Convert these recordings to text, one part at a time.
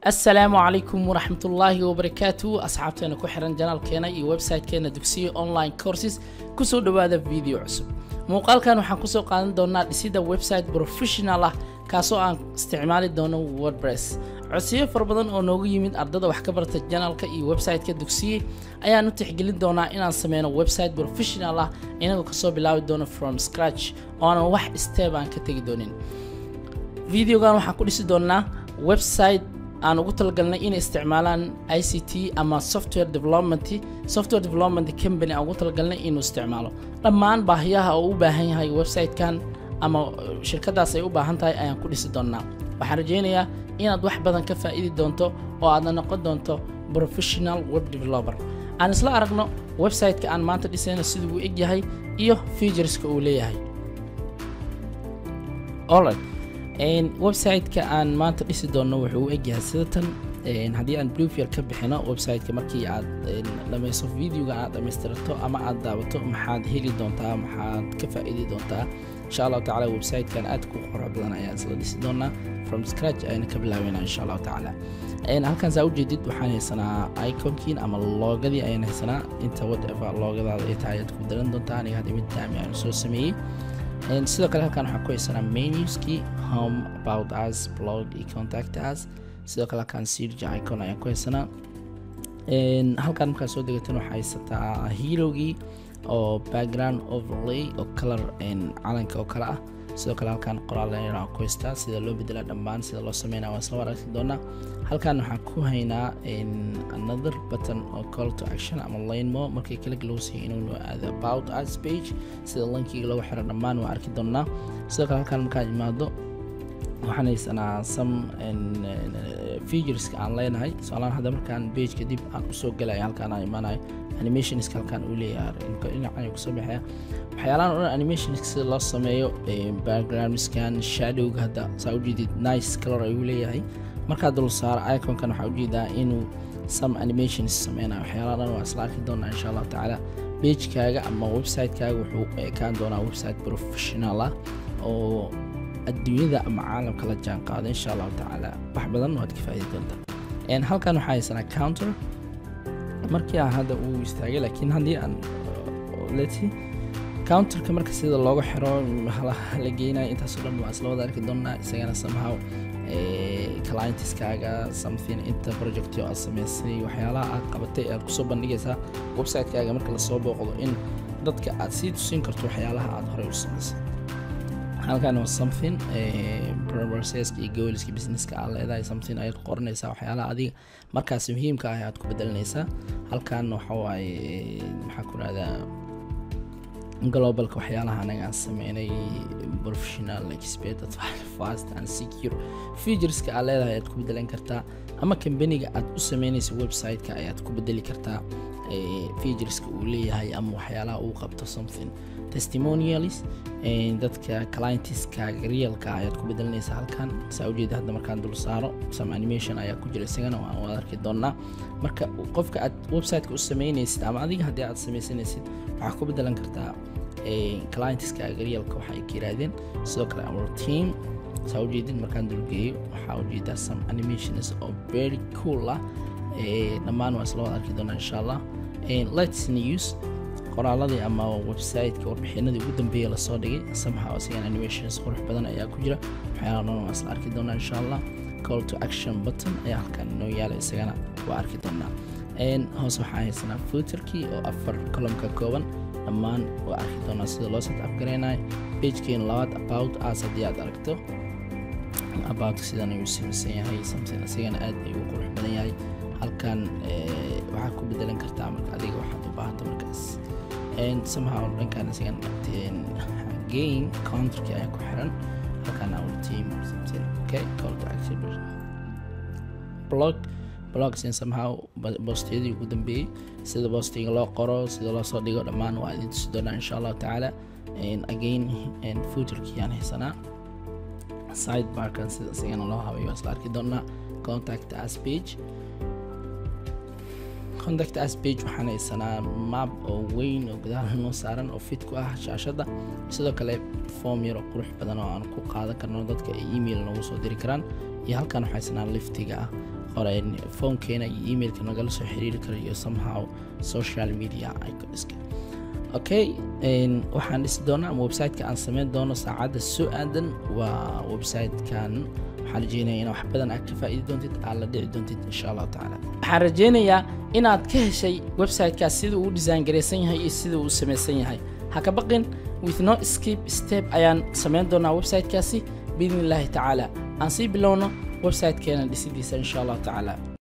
asalaamu calaykum waraxmatullaahi wabarakaatu asxaabteena ku xiran janaalkeena iyo websitekeena dugsiyo online courses kusoo dhowaada video cusub muuqaalkan waxaan kusoo qaadan doonaa dhisida website professional ah kaasoo aan isticmaali doono wordpress codsiyo fara badan oo noogu yimid ardada wax ka barta janaalka iyo websiteka dugsiye ayaan u tixgelin doonaa inaan sameyno website professional ah inagoo kasoo bilaabi doono from scratch oo aanan wax step aan ka tegi doonin videogan waxaan ku dhisi doonaa website aan ugu talagalnay inay isticmaalaan i c t ama software development software development company aan ugu talagalnay inuu isticmaalo dhammaan baahiyaha oo u baahan yahay websitekan ama shirkadaas ay u baahan tahay ayaan ku dhisi doonaa waxaan rajeynayaa inaad wax badan ka faa'iidi doonto oo aadna noqon doonto professional web developer aan isla aragno websiteka aan maanta dhisayna siduu u eg yahay iyo featureska uu leeyahay alright websiteka aan maanta dhisi doonno wuxuu u egyahay sidatan haddii aan bluefier ka bixino websiteka markii aad dhamayso videoga aad dhammaystirato ama aad daawato maxaad heli doontaa maxaad ka faa'iidi doontaa insha allahu tacala websitekan aad ku qurux badan ayaan isla dhisi doonaa from scratch ayna ka bilaabeynaa insha allahu tacaala halkan saa ujeedid waxaan haysanaa iconkiin ama loogadii ayaan haysanaa inta whatever loogadaada ay tahay ayaad ku daran doontaa aniga hadda mid daami aan soo sameeyey sidoo kale halkan waxaan ku haysanaa menuskii home about us blog iyo contact us sidoo kale halkan sirj icon ayaan ku haysanaa halkan markaa soo degatan waxaa haysataa herogii oo background overlay oo color calanka oo kale ah sidoo kale halkan qoraal aan ku haystaa sida loo bedelaa dhammaan sida loo sameynaa waan isla aragti doonaa halkan waxaan ku haynaa another button oo call to action ama lane mo markii kala lagu siiyo inuu aado about us page sida linkiga loogu xiro dhammaan waan arki doonaa sidoo kale halkan markaan imaado waxaan haysanaa some featureska aan leenahay tusaalahaan hadda markaan pageka dib aan usoo galaya halkaan aan imaanayo animationska halkaan uu leeyahay dhinacan kusoo baxaya waxyaalahan o dhan animationska sida loo sameeyo backgroundskan shadowga hadda saa ujeedid nice color ayuu leeyahay markaa dul saaro iconkan waxaa ujeedaa inuu some animations sameynayo waxyaalaha dhan waa isla arki doonaa insha allahu tacaala pagekaaga ama websitekaaga wuxuu ekaan doonaa website professional ah oo adduunyada ama caalamka la jaan qaado insha allahu tacaala wax badan waad ka faaidi doontaa halkan waxaa haysanaa counter markii aan hadda uu istaagay laakiin haddii aan leti counterka marka sida looga xiro la geynayo intaasoo dhan waa isla wada arki doonaa isagana somehow clientiskaaga something inta projectyo aad samaysay waxyaalaha aad qabatay aad kusoo bandhigaysaa websitekaaga marka lasoo booqdo in dadka aad sii tusin karto waxyaalaha aad horey u samaysay halkan waa something processka iyo gooliska businesska aad leedahay something ayaad qoranaysaa waxyaalaha adiga markaas muhiimka ah aad ku bedelanaysaa halkan waxa waaye maxaa ku rahdaa globalka waxyaalaha anaga aan sameynay professional expert fast and secure featureska aad leedahay ayaad ku bedelan kartaa ama kambaniga aad u sameynaysa websiteka ayaad ku bedeli kartaa featureska uu leeyahay ama waxyaalaha uu qabto something testimonials dadka clientiskaaga realka ayaad ku bedelanaysaa halkan saa ujeeda hadda markaan dul saaro some animation ayaa ku jira isagana waan wada arki doonaa marka qofka aad websiteka u sameynaysid ama adiga haddii aad sameysanaysid waxaa ku bedelan kartaa clientiskaaga realka waxa ay ka yiraahdeen sidoo kale our team saa ujeedid markaan dulgeeyo waxaa ujeedaa some animations oo very cool ah dhammaan waa isla wada arki doonaa insha allah let's news qoraaladii ama websiteka warbixinadii ugu dambeeya lasoo dhigay somehow isagan animations qurux badan ayaa ku jira waxyaala dhan waa isla arki doonaa insha allah call to action button ayaa halkan inoo yaala isagana waa arki doonaa hoos waxaa haysanaa footerkii oo afar columka kooban dhammaan waa arki doonaa sida loo set upgareynayo pagekeena labaad about us haddii aad aragto about sidan ayuu samaysan yahay something isagana aad ayuu qurux badan yahay halkan waxaad ku bedelan kartaa marka adiga waxaad u baahanta markaas somehow dhankan isagan gain counterki ayaa ku xiran halkan our team something okay call to action blog blogsin somehow boostiyadii ugu dambeeyey sida boostiga loo qoro sida loo soo dhigo dhammaan waa idin tusi doonaa insha allahu tacaala again footerkii aan haysanaa sidebarkan sida isagana loo habayo isla arki doonaa contact us page contact us page waxaan haysanaa map oo weyn oo gudaha noo saaran oo fit ku ah shaashadda sidoo kale form yar oo qurux badan oo aan ku qaadan karno dadka ay email noogu soo diri karaan iyo halkan waxaa isnaa liftiga ah qoreen foonkeena iyo emailka nagala soo xiriiri kara iyo somehow social media iconska okay waxaan dhisi doonaa ama websiteka aan sameyn doono saacadda soo aadan waa websitekan waxaan rajeynaya inaad wax badan aad ka faa'iidi doontid aad la dhici doontid insha allahu tacaala waxaan rajeynayaa inaad ka heshay websitekaas sida uu design garaysan yahay iyo sida uu samaysan yahay ha ka baqin with no skip step ayaan sameyn doonaa websitekaasi biidni illaahi tacaala aan sii bilowno websitekeena dhisidiisa insha allahu tacaala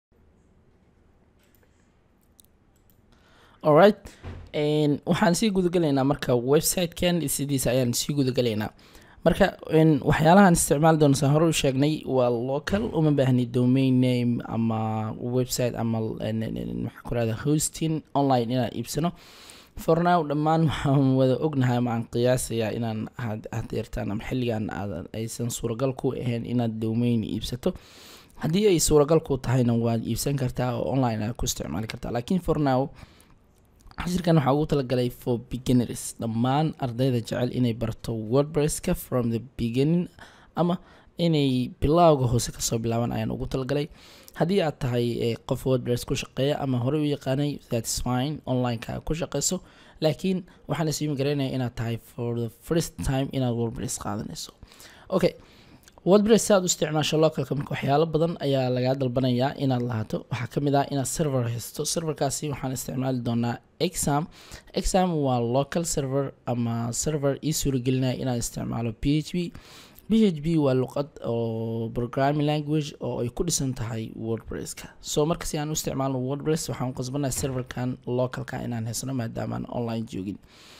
alright waxaan sii gudagelaynaa marka websitekan dhisidiisa ayaan sii gudagelaynaa marka waxyaalahaan isticmaali doona saan hore u sheegnay waa local uma baahni domain name ama website ama maxaa ku rahda hosting online inaan iibsano for now dhammaan waxaan wada ognahay ama aan qiyaasayaa inaan hadeertaan ama xilligan aysan suuragal ku ahayn inaad domain iibsato haddii ay suuragal ku tahayna waad iibsan kartaa oo online aad ku isticmaali kartaa laakiin for now cashirkan waxaa ugu talagalay for beginners dhammaan ardayda jecel inay barto wordpresska from the beginning ama inay bilowga hoose kasoo bilaaban ayaan ugu talagalay haddii aad tahay qof wordpress ku shaqeeya ama horey u yaqaanay thats fine onlineka ku shaqeyso laakiin waxaan isimi garaynaya inaad tahay for the first time inaad wordpress qaadanayso okay wordpress si aad u isticmaasho localka marka waxyaalo badan ayaa lagaa dalbanayaa inaad lahaato waxaa ka mid ah inaad server haysto serverkaasi waxaan isticmaali doonaa exam exam waa local server ama server ii suuragelinaya inaad isticmaalo p h p p h p waa luqad oo programming language oo ay ku dhisan tahay wordpresska so marka si aan u isticmaalno wordpress waxaan u qasbanahay serverkan localka inaan haysano maadaamaan online joogin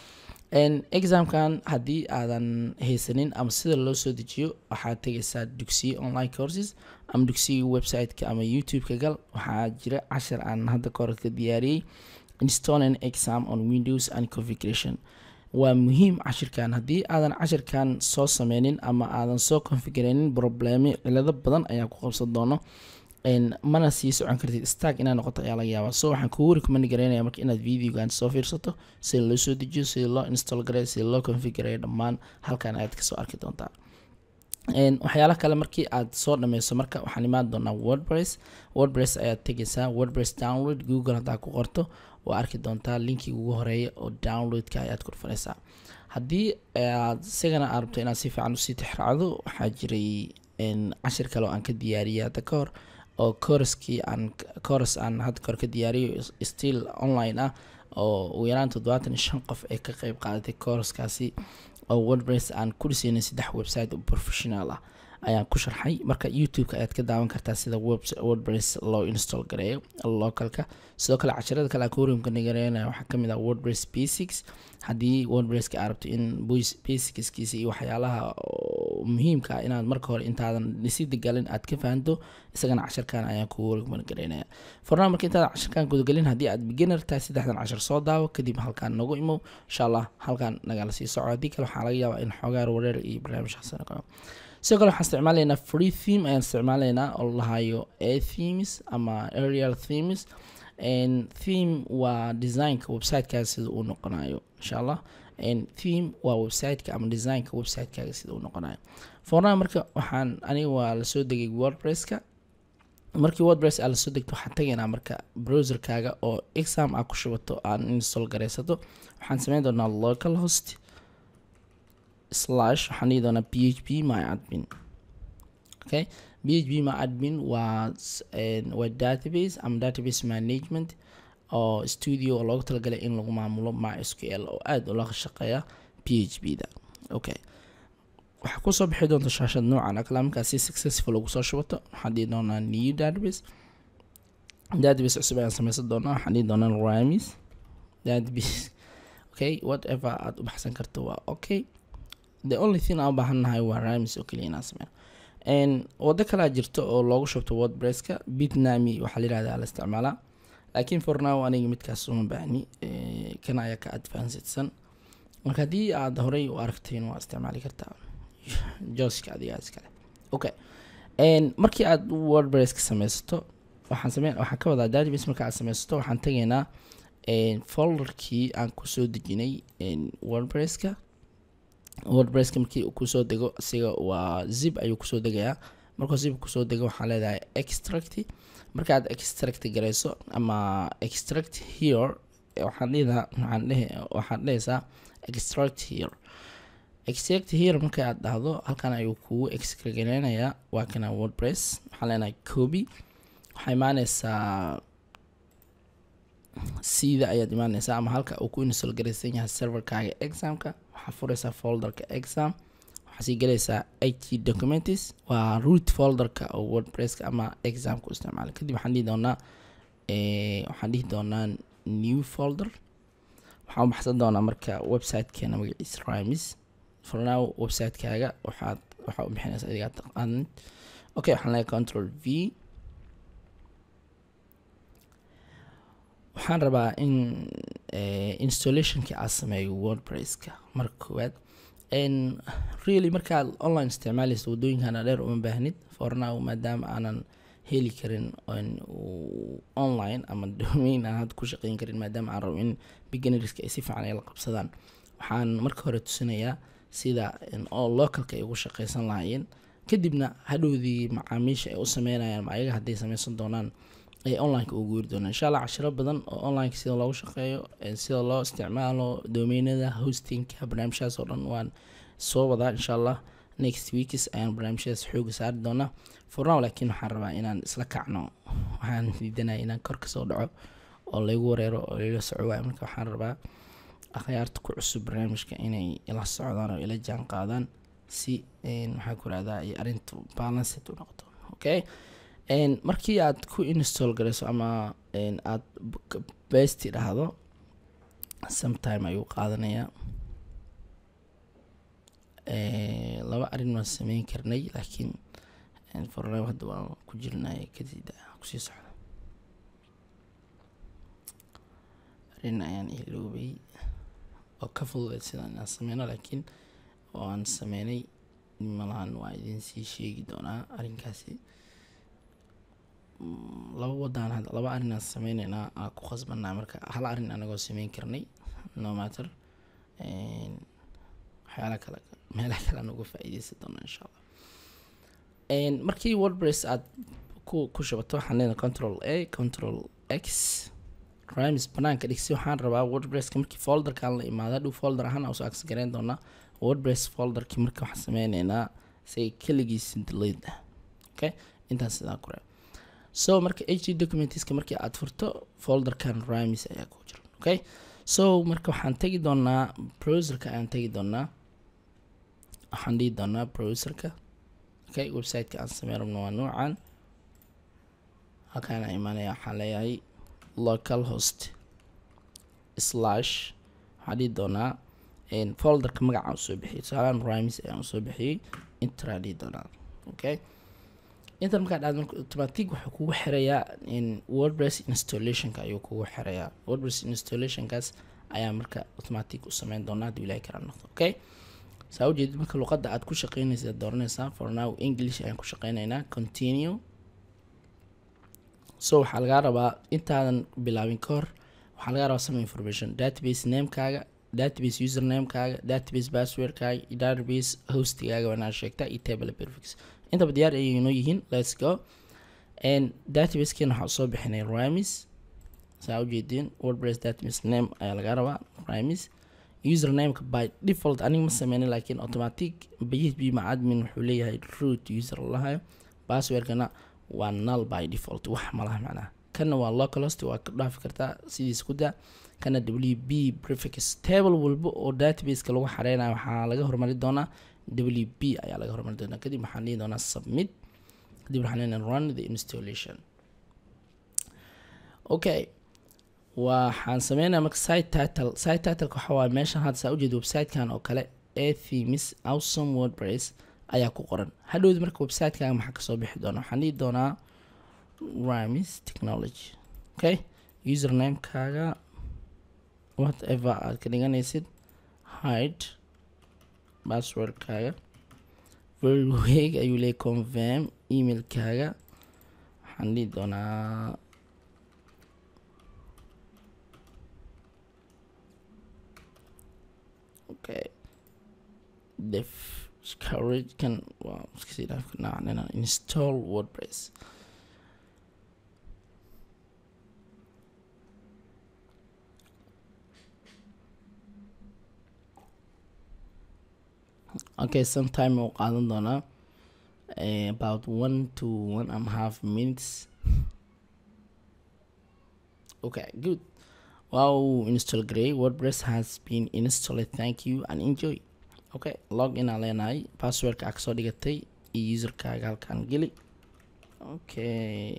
examkan haddii aadan haysanin ama sida loo soo dejiyo waxaad tegaysaa dugsiye online courses ama dugsiga websiteka ama youtube-ka gal waxaa jira cashar aan hadda kahor ka diyaariyey installing exam on windows and configuration waa muhiim cashirkan haddii aadan cashirkan soo sameynin ama aadan soo configureynin problemi cilado badan ayaa ku qabsan doono mana sii socon kartid stag inaa noqoto ayaa laga yaabaa so waxaan kugu recommend gareynaya marka inaad videogan soo fiirsato sida loo soo dejiyo sida loo install gareeyo sida loo configureeyo dhammaan halkan ayaad kasoo arki doontaa waxyaala kale markii aad soo dhameyso marka waxaan imaan doonaa wordpress wordpress ayaad tegaysaa wordpress download google haddaa ku qorto waa arki doontaa linkii ugu horeeya oo downloadka ayaad kurfanaysaa haddii aad isagana aad rabto inaad si fiican usii tixraacdo waxaa jiray cashir kale oo aan ka diyaariyay hadda ka hor oo coruskii aan corus aan hadda kahor ka diyaariyo still online ah oo ugu yaraan toddobaatan iyo shan qof ay ka qeyb qaadatay coruskaasi oo wordpress aan ku dhiseynay saddex website oo professional ah ayaan ku sharxay marka youtube-ka ayaad ka daawan kartaa sida wordpress loo install gareeyo localka sidoo kale casharada kale akurimka nigareynaya waxaa kamid ah wordpress basics haddii wordpresska aad rabto in basicskiisa iyo waxyaalaha muhiimka ah inaad marka hore intaadan dhisida galin aad ka fahanto isagana casharkan ayaan kugu recommendgareynaya fornaa marka intaadan casharkan gudagelin haddii aad beginner tahay saddexdan cashar soo daawo kadib halkaan nagu imow insha allah halkaan nagala sii soco haddii kale waxaa laga yaabaa in xoogaar wareer iyo barnaamijkaas noqo sidoo kale waxaan isticmaalaynaa free theme ayaan isticmaalaynaa oo lahayo a themes ama aerial themes theme waa designka websitekaga sida uu noqonayo insha allah theme waa websiteka ama designka websitekaaga sida uu noqonayo forna marka waxaan aniga waa lasoo degay wordpresska markii wordpress aa lasoo degto waxaan tagaynaa marka browserkaaga oo exam aa ku shubato aan install garaysato waxaan sameyn doonaa local host slash waxaan dhihi doonaa p h p my admin okay p h p my admin waa waa database ama database management oo studio oo loogu talagalay in lagu maamulo mysql oo aada ula shaqeeya p h p da okay waxaa kusoo bixi doonta shaashad noocan akala markaa si successful ugu soo shubato waxaan dhihi doonaa new database database cusub ayaan sameysan doonaa waxaan dhihi doonaa ramis database okay whatever aada u baxsan karto waa okay the only thing aan u baahannahay waa ramis oo keliya inaan sameyno waddo kalea jirto oo loogu shubto wordpresska bitnami waxaa la yihahda la isticmaalaa laakiin for now aniga midkaas uma baahni kana ayaa ka advancedsan marka haddii aad horey u aragteen waa isticmaali kartaa joska adigaa iskale okay markii aad wordpresska sameysato waxaan sameyn waxaan ka wadaa database marka aad sameysato waxaan tegaynaa folderkii aan kusoo dejinay wordpresska wordpresska markii uu kusoo dego isiga waa zip ayuu kusoo degayaa markuu zip kusoo dego waxaa leedahay extract markaad extract garayso ama extract here waxaan dhihidaa waxaan dhihi waxaad dhehaysaa extract here extract here marka aad dhahdo halkan ayuu kugu extraganayaa waa kana wordpress waxaan leenahay copy waxaa imaaneysaa sida ayaad imaaneysaa ama halka uu ku install garaysan yahay serverkaaga examka waxaa fureysaa folderka exam waxaa sii galaysaa ht documents waa root folderka oo wordpresska ama examka u isticmaala kadib waxaan dhihi doonaa waxaan dhihi doonaa new folder waxaan u baxsan doonaa marka websitekeena magaciisa rimes for now websitekaaga waxaad waxaa u bixinaysa adigaa taqaanid okay waxaan leeyahay control v waxaan rabaa in installationkii aad sameeyo wordpresska marka koowaad really markaad online isticmaalaysa waddooyinkana dheer uma baahnid for now maadaama aanan heli karin online ama domain aan hadda ku shaqeyn karin maadaama aan rabo in beginnerska ay si fiican ay la qabsadaan waxaan marka hore tusinayaa sida oo localka ay ugu shaqeysan lahaayeen kadibna hadhowdii macaamiisha ay u sameynayaan ayaga hadday sameysan doonaan ay onlineka ugu guuri doonaan insha allah cashiro badan oo onlineka sida loogu shaqeeyo sida loo isticmaalo domainada hostingka barnaamijyadas oo dhan waan soo wadaa insha allah next weeks ayaan barnaamijyadaas xooga saari doonaa for now laakiin waxaan rabaa inaan isla kacno waxaan diidanaya inaan kor kasoo dhaco oo laygu wareero oo ila soco waayo marka waxaan rabaa akhyaarta ku cusub barnaamijka inay ila socdaan oo ila jaan qaadaan si maxaa ku rahdaa ay arrintu balanced u noqoto okay markii aad ku install garayso ama aad besti dhahdo sometime ayuu qaadanayaa laba arrin waan sameyn karnay laakiin fornam hadda waan ku jirnay kadib kusii socda arrin ayaan iloobay oo ka fududeed sidaan inaan sameyno laakiin oo aan sameynay malahan waa idin sii sheegi doonaa arrinkaasi laba wadaan hadda laba arrin aan sameyneynaa aan ku khasbanaa marka hal arrin anagoo sameyn karnay no matter waxyaala kale meelaha kale aan uga faa'iideysan doonaa insha allah markii wordpress aad ku ku shubato waxaan leedahay control a control x rimes banaanka dhigsi waxaan rabaa wordpresska markii folderkaan la imaada dhow folder ahaan aan usoo access gareyn doonaa wordpress folderkii marka waxaan sameyneynaa say keligiisa delete ah okay intaas sidaa ku reeb so marka h documentska markii aad furto folderkan rimes ayaa ku jira okay so marka waxaan tegi doonaa browserka ayaan tegi doonaa waxaan dhihi doonaa browserka okay websiteka aan samey rabno waa noocan halkaan imaanaya waxaan leeyahay local host slash waxaan dhihi doonaa folderka magacaan usoo bixiyay tusaalaan rimes ayaan usoo bixiyey intraan dhihi doonaa okay inta markaa dhacdo marka automatic wuxuu kugu xirayaa wordpress installationka ayuu kugu xirayaa wordpress installationkaas ayaa marka automatic u sameyn doonaa hadduu ilahay kala noqdo okay saa ujeedid marka luqadda aad ku shaqeynaysa dooranaysaa for now english ayaan ku shaqeynaynaa continue so waxaa lagaa rabaa intaadan bilaabin ka hor waxaa lagaa rabaa some information database namekaaga database usernamekaaga database passwordkaaga iyo database hostigaaga waanaa sheegtaa iyo table perfix intaba diyaar ayay inoo yihiin let's go and databasekeena waxaa soo bixinay rimes saa ujeediin wordpress database name ayaa lagaa rabaa rimes usernameka by default aniga ma sameynin laakiin automatic php ma admin wuxuu leeyahay root user lahayo passwordkana waa null by default wax malaha macnaha kana waa localhost waa ka dhaafi kartaa sidiis ku daa kana w b prefix table walba oo databaseka lagu xareynayo waxaa laga hormari doonaa w b ayaa laga hormari doonaa kadib waxaan dhihi doonaa submit kadib waxaan leenahay run the installation okay waxaan sameynaya marka site title site titleka waxa waaye meeshan hadda saa ujeeda websitekan oo kale a themes awesome wordpress ayaa ku qoran hadhowdi marka websitekaga maxaa kasoo bixi doona waxaan dhihi doonaa rimes technology okay usernamekaaga whatever aad ka dhiganaysid hide passwordkaaga verweg ayuu leeyahy confirm emailkaaga waxaan dhihi doonaa okay def courage kan waa iska sii dhaaf karnaa install wordpress okay sometime uu qaadan doonaa about one to one and a half minutes okay good wow install grey wordpress has been installed thank you and enjoy okay log in aa leenahay passwordka aa kasoo dhigatay iyo userkaaga halkaan geli okay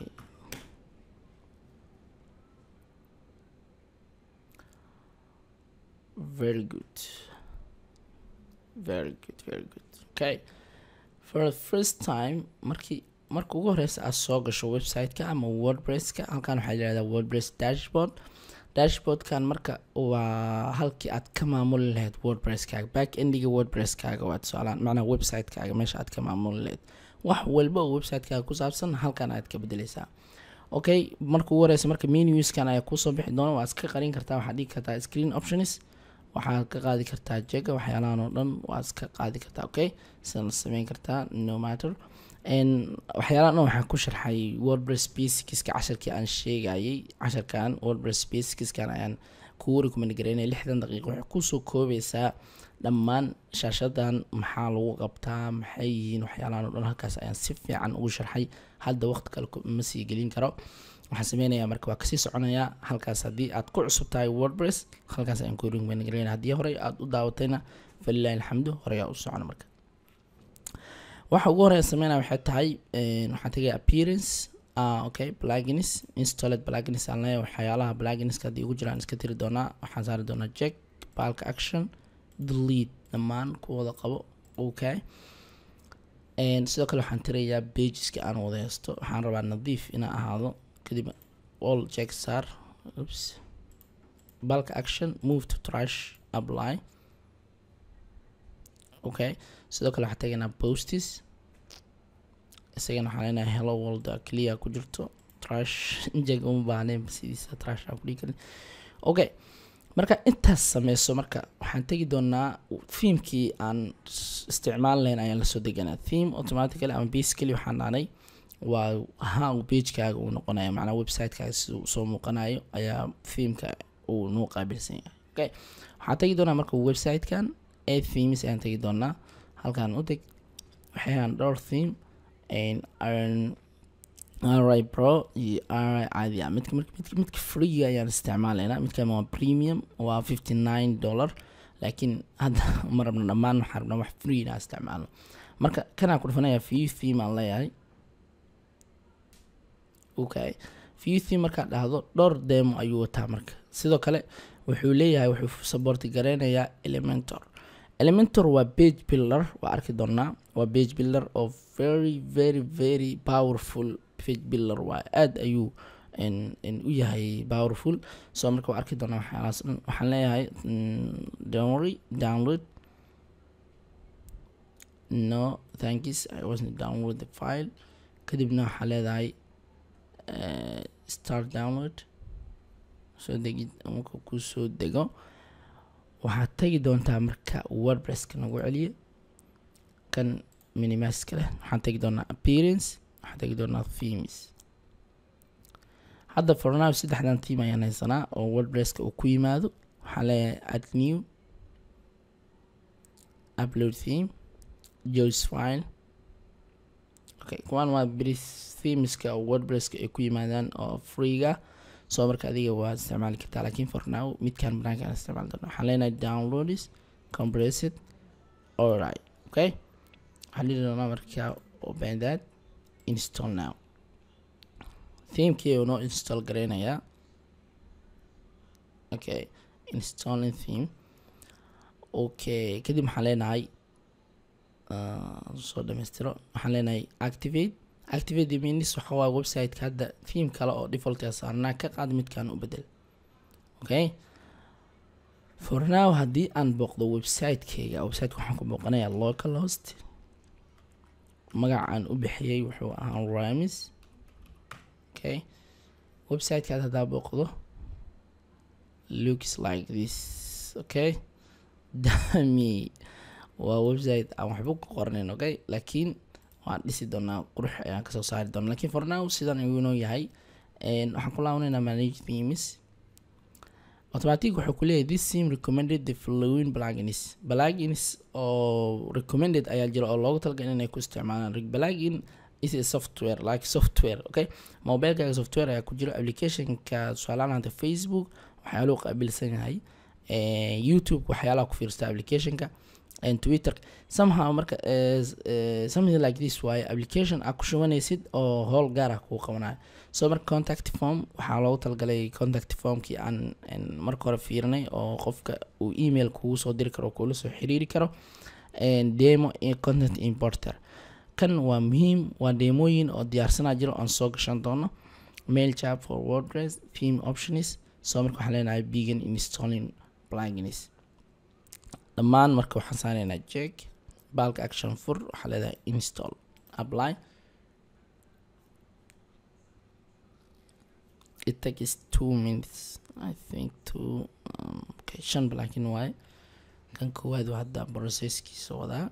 very good very good very good okay for the first time markii marka ugu horeysa aad soo gasho website-ka ama wordpresska halkan waxaa yihahdaa wordpress dashboard dashboardkan marka waa halkii aad ka maamuli lahayd wordpresskaaga back endiga wordpresskaaga waa tusaalaan macnaha website-kaaga meesha aad ka maamuli lahayd wax walba oo website-kaaga ku saabsan halkan aad ka bedeleysaa okay marka ugu horeysa marka menuskan ayaa kuusoo bixi doona waa iska qarin kartaa waxaad dhigi kartaa screen options waxaad ka qaadi kartaa jega waxyaalahan oo dhan waad iska qaadi kartaa okay sidan la sameyn kartaa no matter waxyaalahan dhan waxaan ku sharxay wordpress basicska casharkii aan sheegayay casharkan wordpress basicsan ayaan kugu recommend gareynaya lixdan daqiiqo waxay kusoo koobeysaa dhammaan shaashadan maxaa lagu qabtaa maxay yihiin waxyaalahan oo dhan halkaas ayaan si fiican ugu sharxay hadda waqti kale ma sii gelin karo waxaan sameynayaa marka waa kasii soconayaa halkaas haddii aad ku cusub tahay wordpress halkaas ayaan ku recommend gareynaya haddii horey aad u daawatayna falilahi alxamdu horeyaa u socona marka waxa ugu horeya sameynaya waxay tahay waxaan tegaya appearance uh, okay plugins installed plugins aan leeyahay waxyaalaha pluginska haddii ugu jiraan iska tiri doonaa waxaan saari doonaa check bulk action delete dhammaan kuwada qabo okay sidoo kale waxaan tirayaa pageska aan wada haysto waxaan rabaa nadiif inaa ahaado kadib all check sar oops bulk action move to trash apply okay sidoo kale waxaa tegaynaa postis isagana waxaa leenahay hello world clear ku jirto trash jag uma baahneen sidiisa trash aan kudhigi karin okay marka intaas sameyso marka waxaan tegi doonaa themekii aan isticmaali lahayn ayaan lasoo deganaa theme automatically ama basically waxaan dhaanay waa ahaa pagekaaga uu noqonaya macnaa websitekaga sida uu soo muuqanayo ayaa themeka uu noo qaabilsan yahay okay waxaan tegi doonaa marka websitekan ee themes ayaan tegi doonaa halkaan u teg waxayaan dhowr theme ri pro iyo ri caadi ah midka midka midka freega ayaan isticmaalaynaa midkan waa premium waa fifty nine dollar laakiin hadda ma rabna dhammaan waxaan rabnaa wax free inaan isticmaalno marka kanaan ku dhufanaya view theme aan leeyahay okay view theme markaad dhahdo dhowr demo ayuu wataa marka sidoo kale wuxuu leeyahay wuxuu supporti gareynayaa elementor elementor waa page builder waa arki doonaa waa page builder oo very very very powerful page builder waa aada ayuu u yahay powerful so marka waa arki doonaa waxyaalahaas dhan waxaan leeyahay downry download no thanks i wasn't download the file kadibna waxaa leedahay start download soo degid marka ku soo dego waxaad tegi doontaa marka wordpresska nagu celiya kan minimaska leh waxaan tegi doonaa appearance waxaan tegi doonaa themes hadda fornow saddexdan theme ayaan haysanaa oo wordpresska uu ku yimaado waxaan leeyahay add new upload theme joes file okay kuwaan waa beri themeska oo wordpresska ay ku yimaadaan oo freega soo marka adiga waad isticmaali kartaa laakiin for now midkan banaanka aan isticmaali doona waxaan leenahay downloads compressed alright okay waxaan dhihi doonaa markaa open that install now themekii uu noo install gareynayaa okay installing theme okay kadib waxaan leenahay soo dhamaystiro waxaan leenahay activate activate means waxa waa websiteka hadda theme kale oo defaultia saarnaa ka qaad midkan u bedel okay for now haddii aan booqdo websitekeyga websiteka waxaan ku booqanayaa local host magaca aan u bixiyey wuxuu ahaa ramis okay websitekaad haddaa booqdo looks like this okay dami waa website aan waxba ku qornayn okay laakiin waan dhisi doonaa qurux ayaan kasoo saari doonaa lakiin for now sidan ayuu inoo yahay waxaan ku laabanaynaa manage themes automatic wuxuu ku leeyahay this sim recommended the following plugins plugins oo recommended ayaa jira oo loogu talagalay inay ku isticmaalaan plugin is a software like software okay mobilekaaga software ayaa ku jira applicationka tusaalahaan hada facebook waxyaaluhu qaabilsan yahay youtube waxyaalaha ku fiirsta applicationka and twitter somehow marka something like this waaye application aa ku shubanaysid oo howl gaar ah kuu qabanayo so marka contact form waxaa loogu talagalay contact formkii aan marka hore fiirinay oo qofka uu email kugu soo diri karo kuula soo xiriiri karo demo content importer kan waa muhiim waa deemooyin oo diyaarsanaa jiro aan soo gashan doono mail chat for wordpress theme options so marka waxaan leenahay began installing plugins dhammaan marka waxaan saaraynaa check balka action fur waxaa leedahay install apply it takes two minutes i think two um, okay shan plugin waaye kan koowaad waa hadda processkiisa wadaa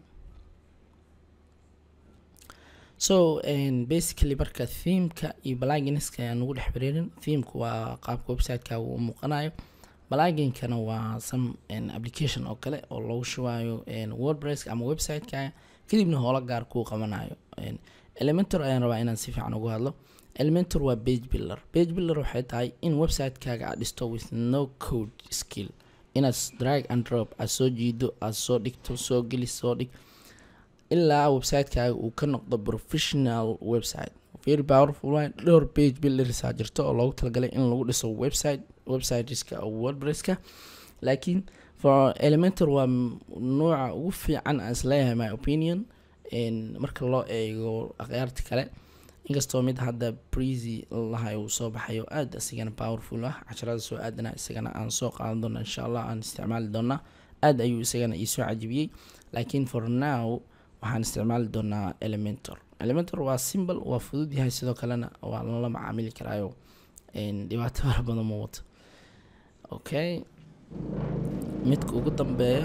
so basically marka themeka iyo pluginska ayaan ugu dhex xiriirin themeka waa qaabka websiteka uu muuqanayo pluginkana waa some application oo kale oo lagu shubaayo wordpress ama websiteka kadibna hoola gaar kuu qabanayo elementor ayaan rabaa inaan si fiican ugu hadlo elementor waa page builder page builder waxay tahay in websitekaaga aad dhisto with no code skill inaad drag and drop aad soo jiido aad soo dhigto soo geli soo dhig ilaa websitekaaga uu ka noqdo professional website very powerful way dhowr page buildersaa jirto oo loogu talagalay in lagu dhiso website websiteska oo wordpresska laakiin for elementor waa nooca ugu fiican aan isleeyahay my opinion marka loo eego akhyaarta kale inkastoo mid hadda breezy lahay uu soo baxayo aada isigana powerful ah casharada soo aadana isagana aan soo qaadan doona insha allah aan isticmaali doonaa aada ayuu isagana iisoo cajibiyey laakiin for now waxaan isticmaali doonaa elementor elementor waa simbol waa fudud yahay sidoo kalena waa lala macaamili karaayo dhibaato fara badan ma wato okay midka ugu dambeeya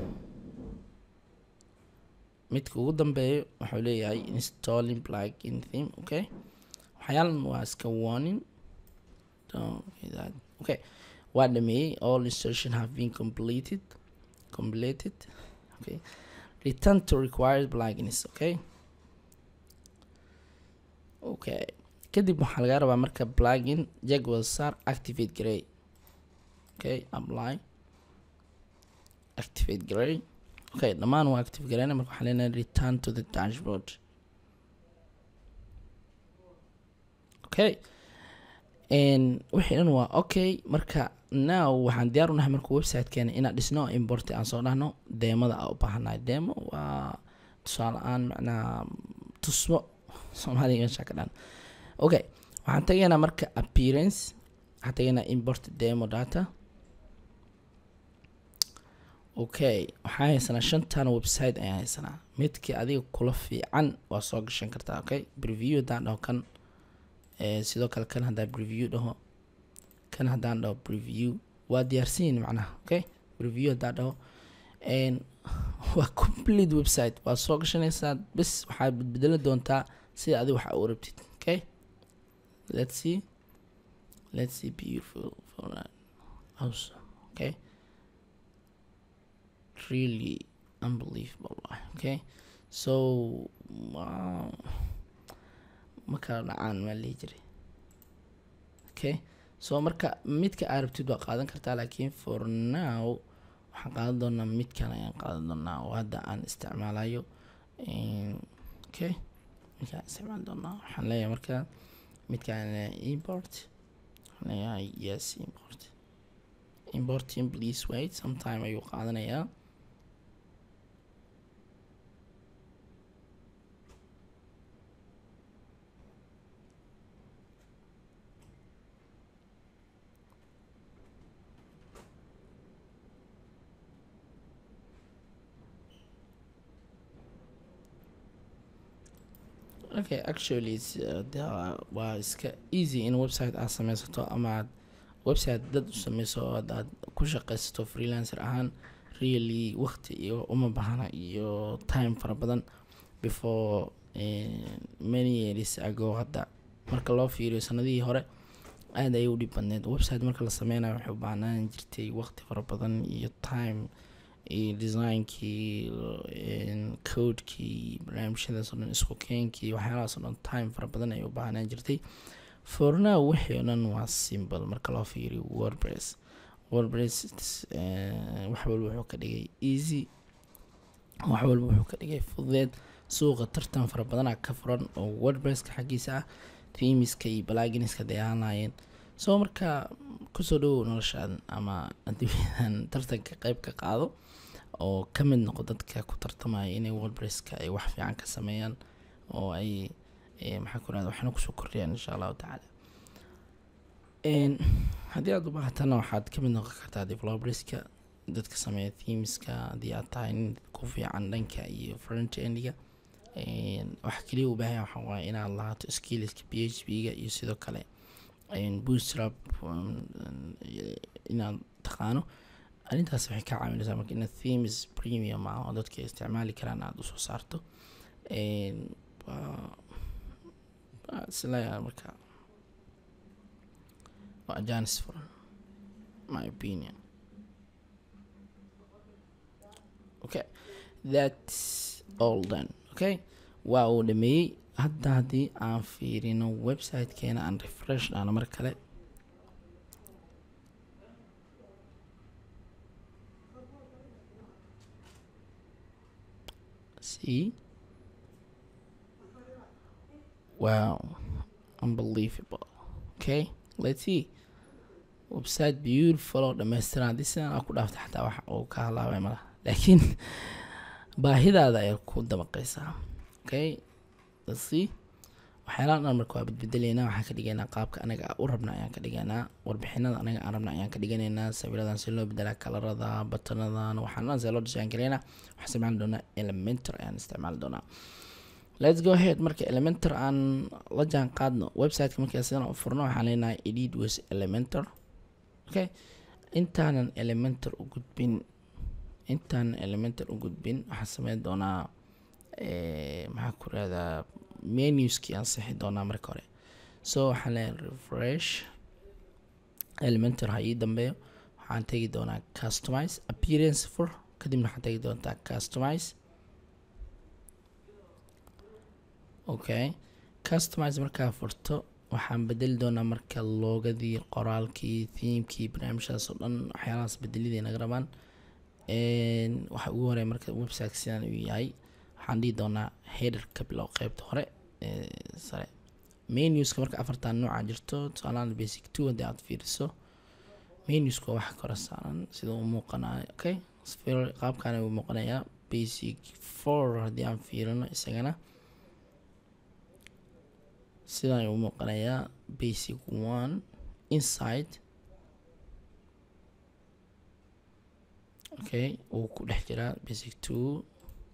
midka ugu dambeeyo wuxuu leeyahay installing plugin theme okay waxyaalan waa iska warning okay waa dhameeyey all installation have been completed completed okay return to required plugins okay okay kadib waxaa laga rabaa marka plugin jagwal sar activate gray okay apply activate gray okay dhammaan waa active gareyna marka waxaa leenahay return to the dashboard okay wixii dhan waa okay marka now waxaan diyaar u nahay marka websitekeena inaan dhisno import aan soo dhahno deemada aan u baahanahay demo waa tusaale aan macnaha tusmo soomaaliga meesha ka dhan okay waxaan tagaynaa marka appearance waxaan tagaynaa import demo data okay waxaan haysanaa shantan website ayaan haysanaa midkii adiga kula fiican waa soo gashan kartaa okay preview haddaan dhaho kan sidoo kale kan haddaan preview dhaho kan haddaan dhaho preview waa diyaarsanyihin macnaha okay preview haddaan dhaho waa complete website waa soo gashanaysaa bes waxaad bedbedeli doontaa sida adiga waxa u rabtid okay let's see let's see beautiful for that awesome okay really unbelievable okay so wow ma kala dhacaan maa lihi jiray okay so marka midka aa rabtid waa qaadan kartaa laakiin for now waxaan qaadan doonaa midkan ayaan qaadan doonaa oo hadda aan isticmaalayo okay midkaan isticmaali doonaa waxaan leeyahay marka midkaan import waxaan leeyahay yes import importing please wait sometime ayuu qaadanayaa okay actually waa iska easy in website aad sameysato ama aad website dad u sameyso oo aad ku shaqeysato freelancer ahaan really waqti iyo uma baahna iyo time fara badan before many years ago hadda marka loo fiiriyo sanadihii hore aada ayay u dhib badneed website marka la sameynayo waxay u baahnaan jirtay waqti fara badan iyo time iyo designkii codekii barnaamijyadaas oo dhan isku keenkii waxyaalahaas oo dhan time fara badan ayay u baahnaan jirtay for now wixii oo dhan waa simple marka loo fiiriyo wordpress wordpress wax walba wuxuu ka dhigay easy wax walba wuxuu ka dhigay fudeed suuqa tartan fara badanaa ka furan oo wordpresska xaggiisa ah themiska iyo balaginiska day ahaan lahaayeen soo marka kusoo dhawow noloshaan ama adduunyadan tartanka qeyb ka qaado oo ka mid noqo dadka ku tartamaya inay wordpresska ay wax fiican ka sameeyaan oo ay maxaa ku rahda waxna kusoo kordhiyaan insha allahu tacaala haddii aad u baahatana waxaad ka mid noqon kartaa developerska dadka sameeya themeska haddii aad tahay nin ku fiican dhanka iyo front endiga waxa kaliya u baahanya waxaa waaye inaad lahaato skillska p h p ga iyo sidoo kale bootstrap inaad taqaano arrintaas waxay ka caawinaysaa marka inaad themes premium ah oo dadka isticmaali karaan aada usoo saarto isleeyahay marka waa janis furan my opinion okay that's all done okay waa uu dhameeyey hadda haddii aan fiirino websitekeena aan refresh dhahno mar kale see wow unbelievable okay let's see website beautiful oo dhammaystiran haddii sidan aa ku dhaafta xataa wax uu ka halaabay malaha laakiin baahidaada ayaa ku dabaqaysaa okay let's see waxyaalaha dhan marka waa badbedeleynaa waxaan ka dhigaynaa qaabka anaga u rabna ayaan ka dhigaynaa warbixinada anaga aan rabna ayaan ka dhiganaynaa sawiradan si loo bedelaa kalarada batanadan waxaan dhan see loo dhisaan karaynaa waxaan isticmaali doonaa elementor ayaan isticmaali doonaa let's go ahead marka elementor aan la jaan qaadno websiteka markaa sidan u furno waxaan leenahay edit with elementor okay intaanan elementor u gudbin intaanan elementor u gudbin waxaan sameyn doonaa maxaa ku rahdaa menuskii aan sixi doonaa marka hore so waxaan leeyahay refresh elementor ha ii dambeeyo waxaan tegi doonaa customize appearance fur kadibna waxaan tegi doontaa customize okay customize markaa furto waxaan bedeli doonaa marka loogadii qoraalkii themekii barnaamijhaas oo dhan waxyaalahaas bedelidii naga rabaan waxa ugu horeya marka website sidaan uu yahay waxaan dhihi doonaa header ka bilow qeybta hore sare menuska marka afartan nooca jirto tusaalahan basic two haddii aad fiiriso menuska waxa kora saaran sida uu muuqanayo okay qaabkan uu muuqanayaa basic four haddii aan fiirino isagana sidan uu muuqanayaa basic one inside okay uu ku dhex jiraa basic two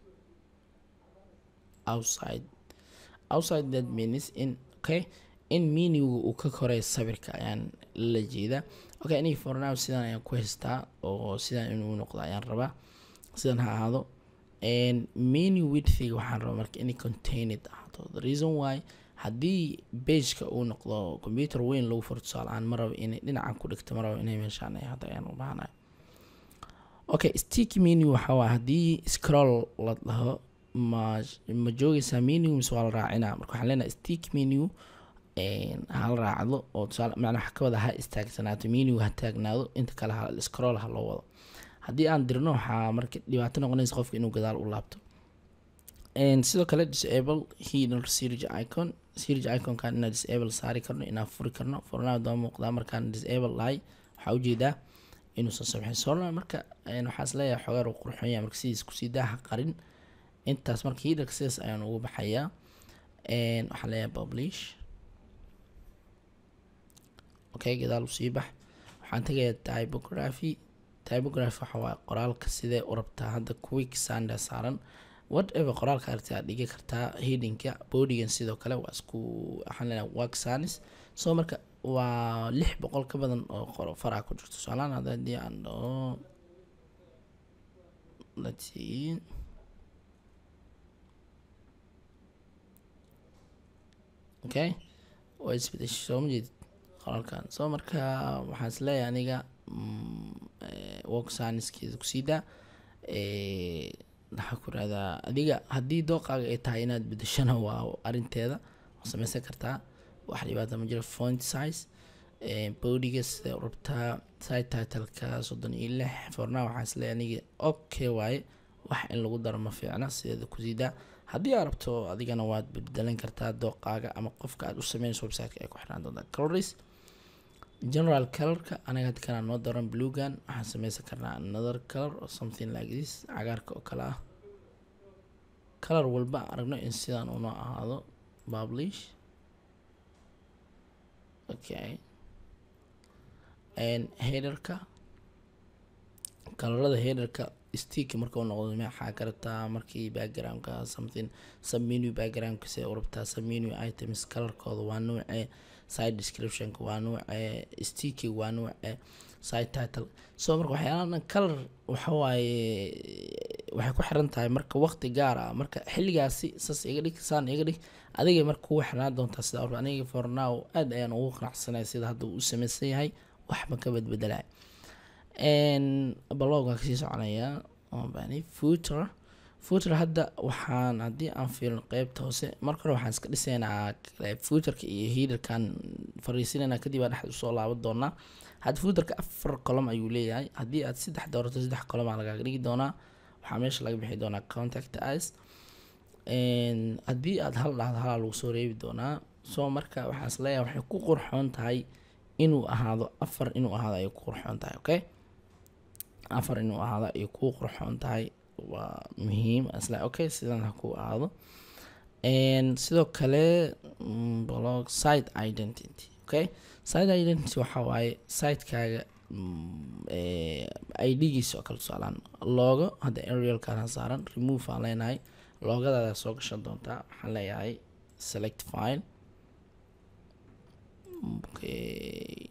outside outside that means in okay in menuga uu ka koray sawirka ayaan la jeedaa okay aniga for now sidan ayaan ku haystaa oo sidan inuu noqdo ayaan rabaa sidan ha ahaado menu widthiga waxaan rabaa marka inay contained ahaato the reason why haddii bageka uu noqdo computer weyn lagu furo tusaalahaan ma rabo inay dhinacan ku dhigto ma rabo inay meeshaan ay hadda ayaan u baahanayo okay stick menu waxaa waa haddii scroll la dhaho ma ma joogaysaa menu mise waa la raacinaa marka waxaan leenahay stick menu hala raacdo oo tusaale macnaa waxa ka wada ha istaagsanaato menu ha taagnaado inta kale ha scroll ha loo wado haddii aan dirno waxaa marka dhibaato noqonaysa qofka inuu gadaal u laabto sidoo kale disable header search icon search iconkan inaan disable saari karno inaan furi karno furnaha daba muuqdaa markaan disable lahay waxaa ujeedaa inuusan sabxin soorna marka waxaa isleeyahay xogaar uu qurxoon yahay marka sidiis kusii daaha qarin intaas marka headerka sidaas ayaan ugu baxayaa waxaan leeyahay publish okay gadaal usii bax waxaan tegayaa typography typography waxa waaye qoraalka sidee u rabtaa hadda quick sander saaran whatever qoraalka aragti aad dhigi kartaa headingka bodigan sidoo kale waa isku waxaan leenahay work sanis so marka waa lix boqol ka badan oo qoro faraa ku jirto tusaalahaan hadda haddii aan dhaho let's see okay waa isbedeshay soo ma jeedid qoraalkan soo marka waxaan is leeyahay aniga work sciencekeeda kusii daa waxaa ku rahdaa adiga haddii dooqaaga ay tahay inaad bedeshana waa arinteeda waa sameysan kartaa wax dhibaata ma jiro font size bodiga sida rabtaa side titleka soddon iyo lix forna waxaa is leeyahay aniga okay waaye wax in lagu daro ma fiicna sideeda kusii daa haddii aad rabto adigana waad beddelan kartaa dooqaaga ama qofka aad u sameynayso websiteka ay ku xirnaan doontaa coloris general colorka anaga hadda kanaa noo daran bluegan waxaan sameysan karnaa another color or something like this cagaarka oo kale ah color walba aan aragno in sidaan unoo ahaado publish okay and headerka kalarada headerka stick marka u noqdo maxaa ka rabtaa markii backgroundka something submenu backgroundka se u rabtaa submenu items colorkooda waa nuuce side descriptionka waa nuuce sticky waa nuuce side title so marka waxyaalaha dhan color waxawaaye waxay ku xiran tahay marka waqti gaar ah marka xilligaasi sas iga dhig saan iga dhig adigay marka kugu xirnaan doontaa sida aniga for now aad ayaan ugu qanacsanay sida hadda uu u sameysan yahay waxba ka badbedelay blog waa kasii soconayaa bani footer footer hadda waxaan haddii aan fiilno qeybta hoose marka hore waxaan iska dhisaynaa footerka iyo hiidarkan fariisinayna kadib aa dhexda usoo laaban doonaa hadda footerka afar colom ayuu leeyahay haddii aad saddex doorato saddex colom aa lagaaga dhigi doonaa waxaa meesha laga bixi doonaa contact ice haddii aad hal dhahdo halaa lagu soo reebi doonaa soo marka waxaas leeyahay waxay ku qurxoon tahay inuu ahaado afar inuu ahaado ayay ku qurxoon tahay okay afar inuu ahaado ayay ku qurxoon tahay waa muhiim isla okay sidan ha ku ahaado sidoo kale blog site identity okay site identity waxaa waaye sitekaaga idgiisa oo kale tusaalaan loogo hadda arialkana saaran remove aan leenahay loogadaada soo gashan doontaa waxaan leeyahay select file okay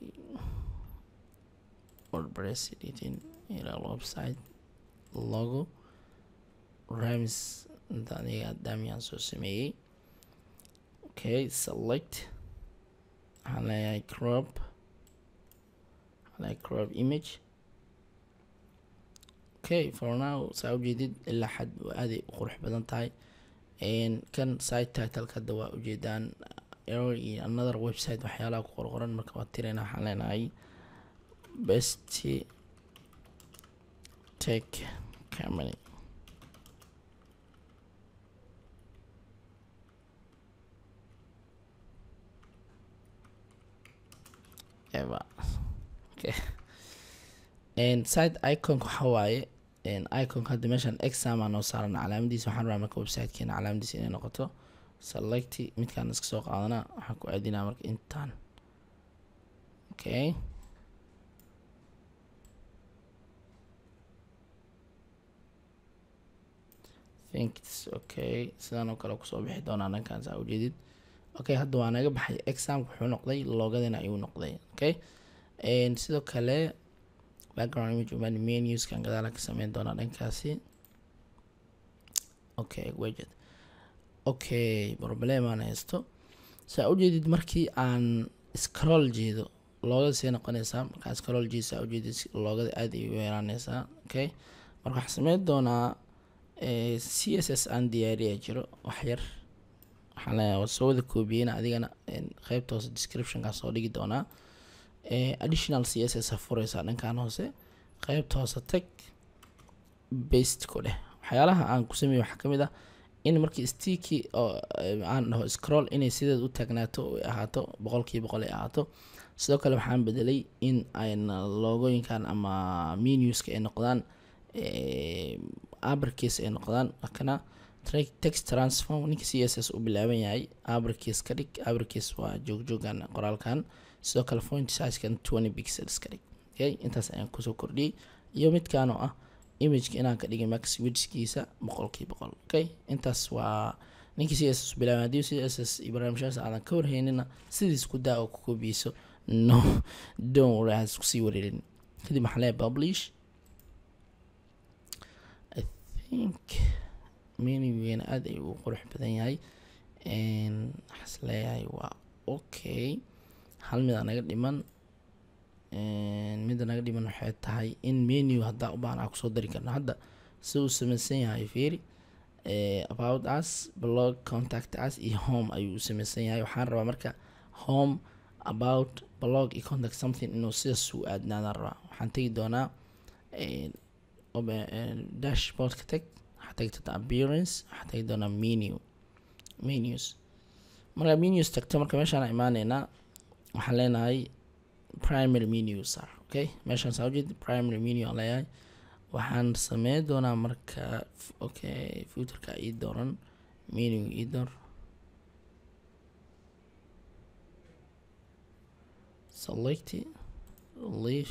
wordpress editing ila website logo rams inta aniga daamiyaan soo sameeyey okay select waxaan leeyahay crop waxaan leeyahay crop image okay for now saa ujeedid ilaa xad aaday u qurux badan tahay kan site titleka hadda waa ujeedaan error iyo another website waxyaalaha ku qorqoran marka waa tirayna waxaan leenahay best tech company ever okay and site icon waxa waaye iconka hadda meeshan exam aa noo saaran calaamadiisa waxaan rabaa marka websitekeena calaamadiisa inay noqoto select midkaan iska soo qaadana waxaan ku aadinaa marka intaan okay think it's okay sidaan oo kale kusoo bixi doonaa dhankaan saa ujeedid okay hadda waa naga baxay examka wuxuu noqday loogadina ayuu noqday okay sidoo kale background image umaan menuskan gadaala ka sameyn doonaa dhankaasi okay wejed okay problemaan haysto saa ujeedid markii aan scroll jeedo loogada see noqonaysaa markaa scroll jeedo saa ujeedid loogada aad ay u yeeraaneysaa okay marka waxaan sameyn doonaa c s s aan diyaariya jiro wax yar waxaan leeyahay waa soo wada koobiyeyna adigana qeybta hoose descriptionkaa soo dhigi doonaa additional c s s ha fureysaa dhankan hoose qeybta hoose tag bast ku dheh waxyaalaha aan ku sameeye waxaa kamid ah in markii sticky oo aan dhaho scroll inay sideed u taagnaato ay ahaato boqolkii boqol ay ahaato sidoo kale waxaan bedelay in ayna loogooyinkan ama menuska ay noqdaan abercase ay noqdaan kana text transform ninka c s s u bilaaban yahay abercase ka dhig abercase waa joogjoogan qoraalkan sidoo kale font sizekan twenty pixels ka dhig okay intaas ayaan kusoo kordhiyey iyo midkaan oo ah imageka inaan ka dhigay max widskiisa boqolkii boqol okay intaas waa ninkii c s s u bilaaban haddii c s s iyo barnaamijyaas aadan ka warhaynina sidiis ku daa oo ku koobiyeyso no don't worry has kusii wareerin kadib maxaa leeyahay publish I think menugeena aada ayuu u qurux badan yahay waxaas leeyahay waa okay hal mid aa naga dhiman midda naga dhiman waxay tahay in menu haddaa u baahan aa kusoo dari karno hadda si uu samaysan yahay fiiri about us blog contact us iyo home ayuu u samaysan yahay waxaan rabaa marka home about blog iyo contact something inuu sidaas u aadnaadaan rabaa waxaan tegi doonaa dashboardka tag waxaa tegi doontaa appearance waxaa tegi doonaa menu menus markaa menus tagto marka meeshaan imaaneynaa waxaan leenahay primary menu sar okay meeshaan saa ujeed primary menu aan leeyahay waxaan sameyn doonaa marka okay futurka ii dooran menu ii door select leave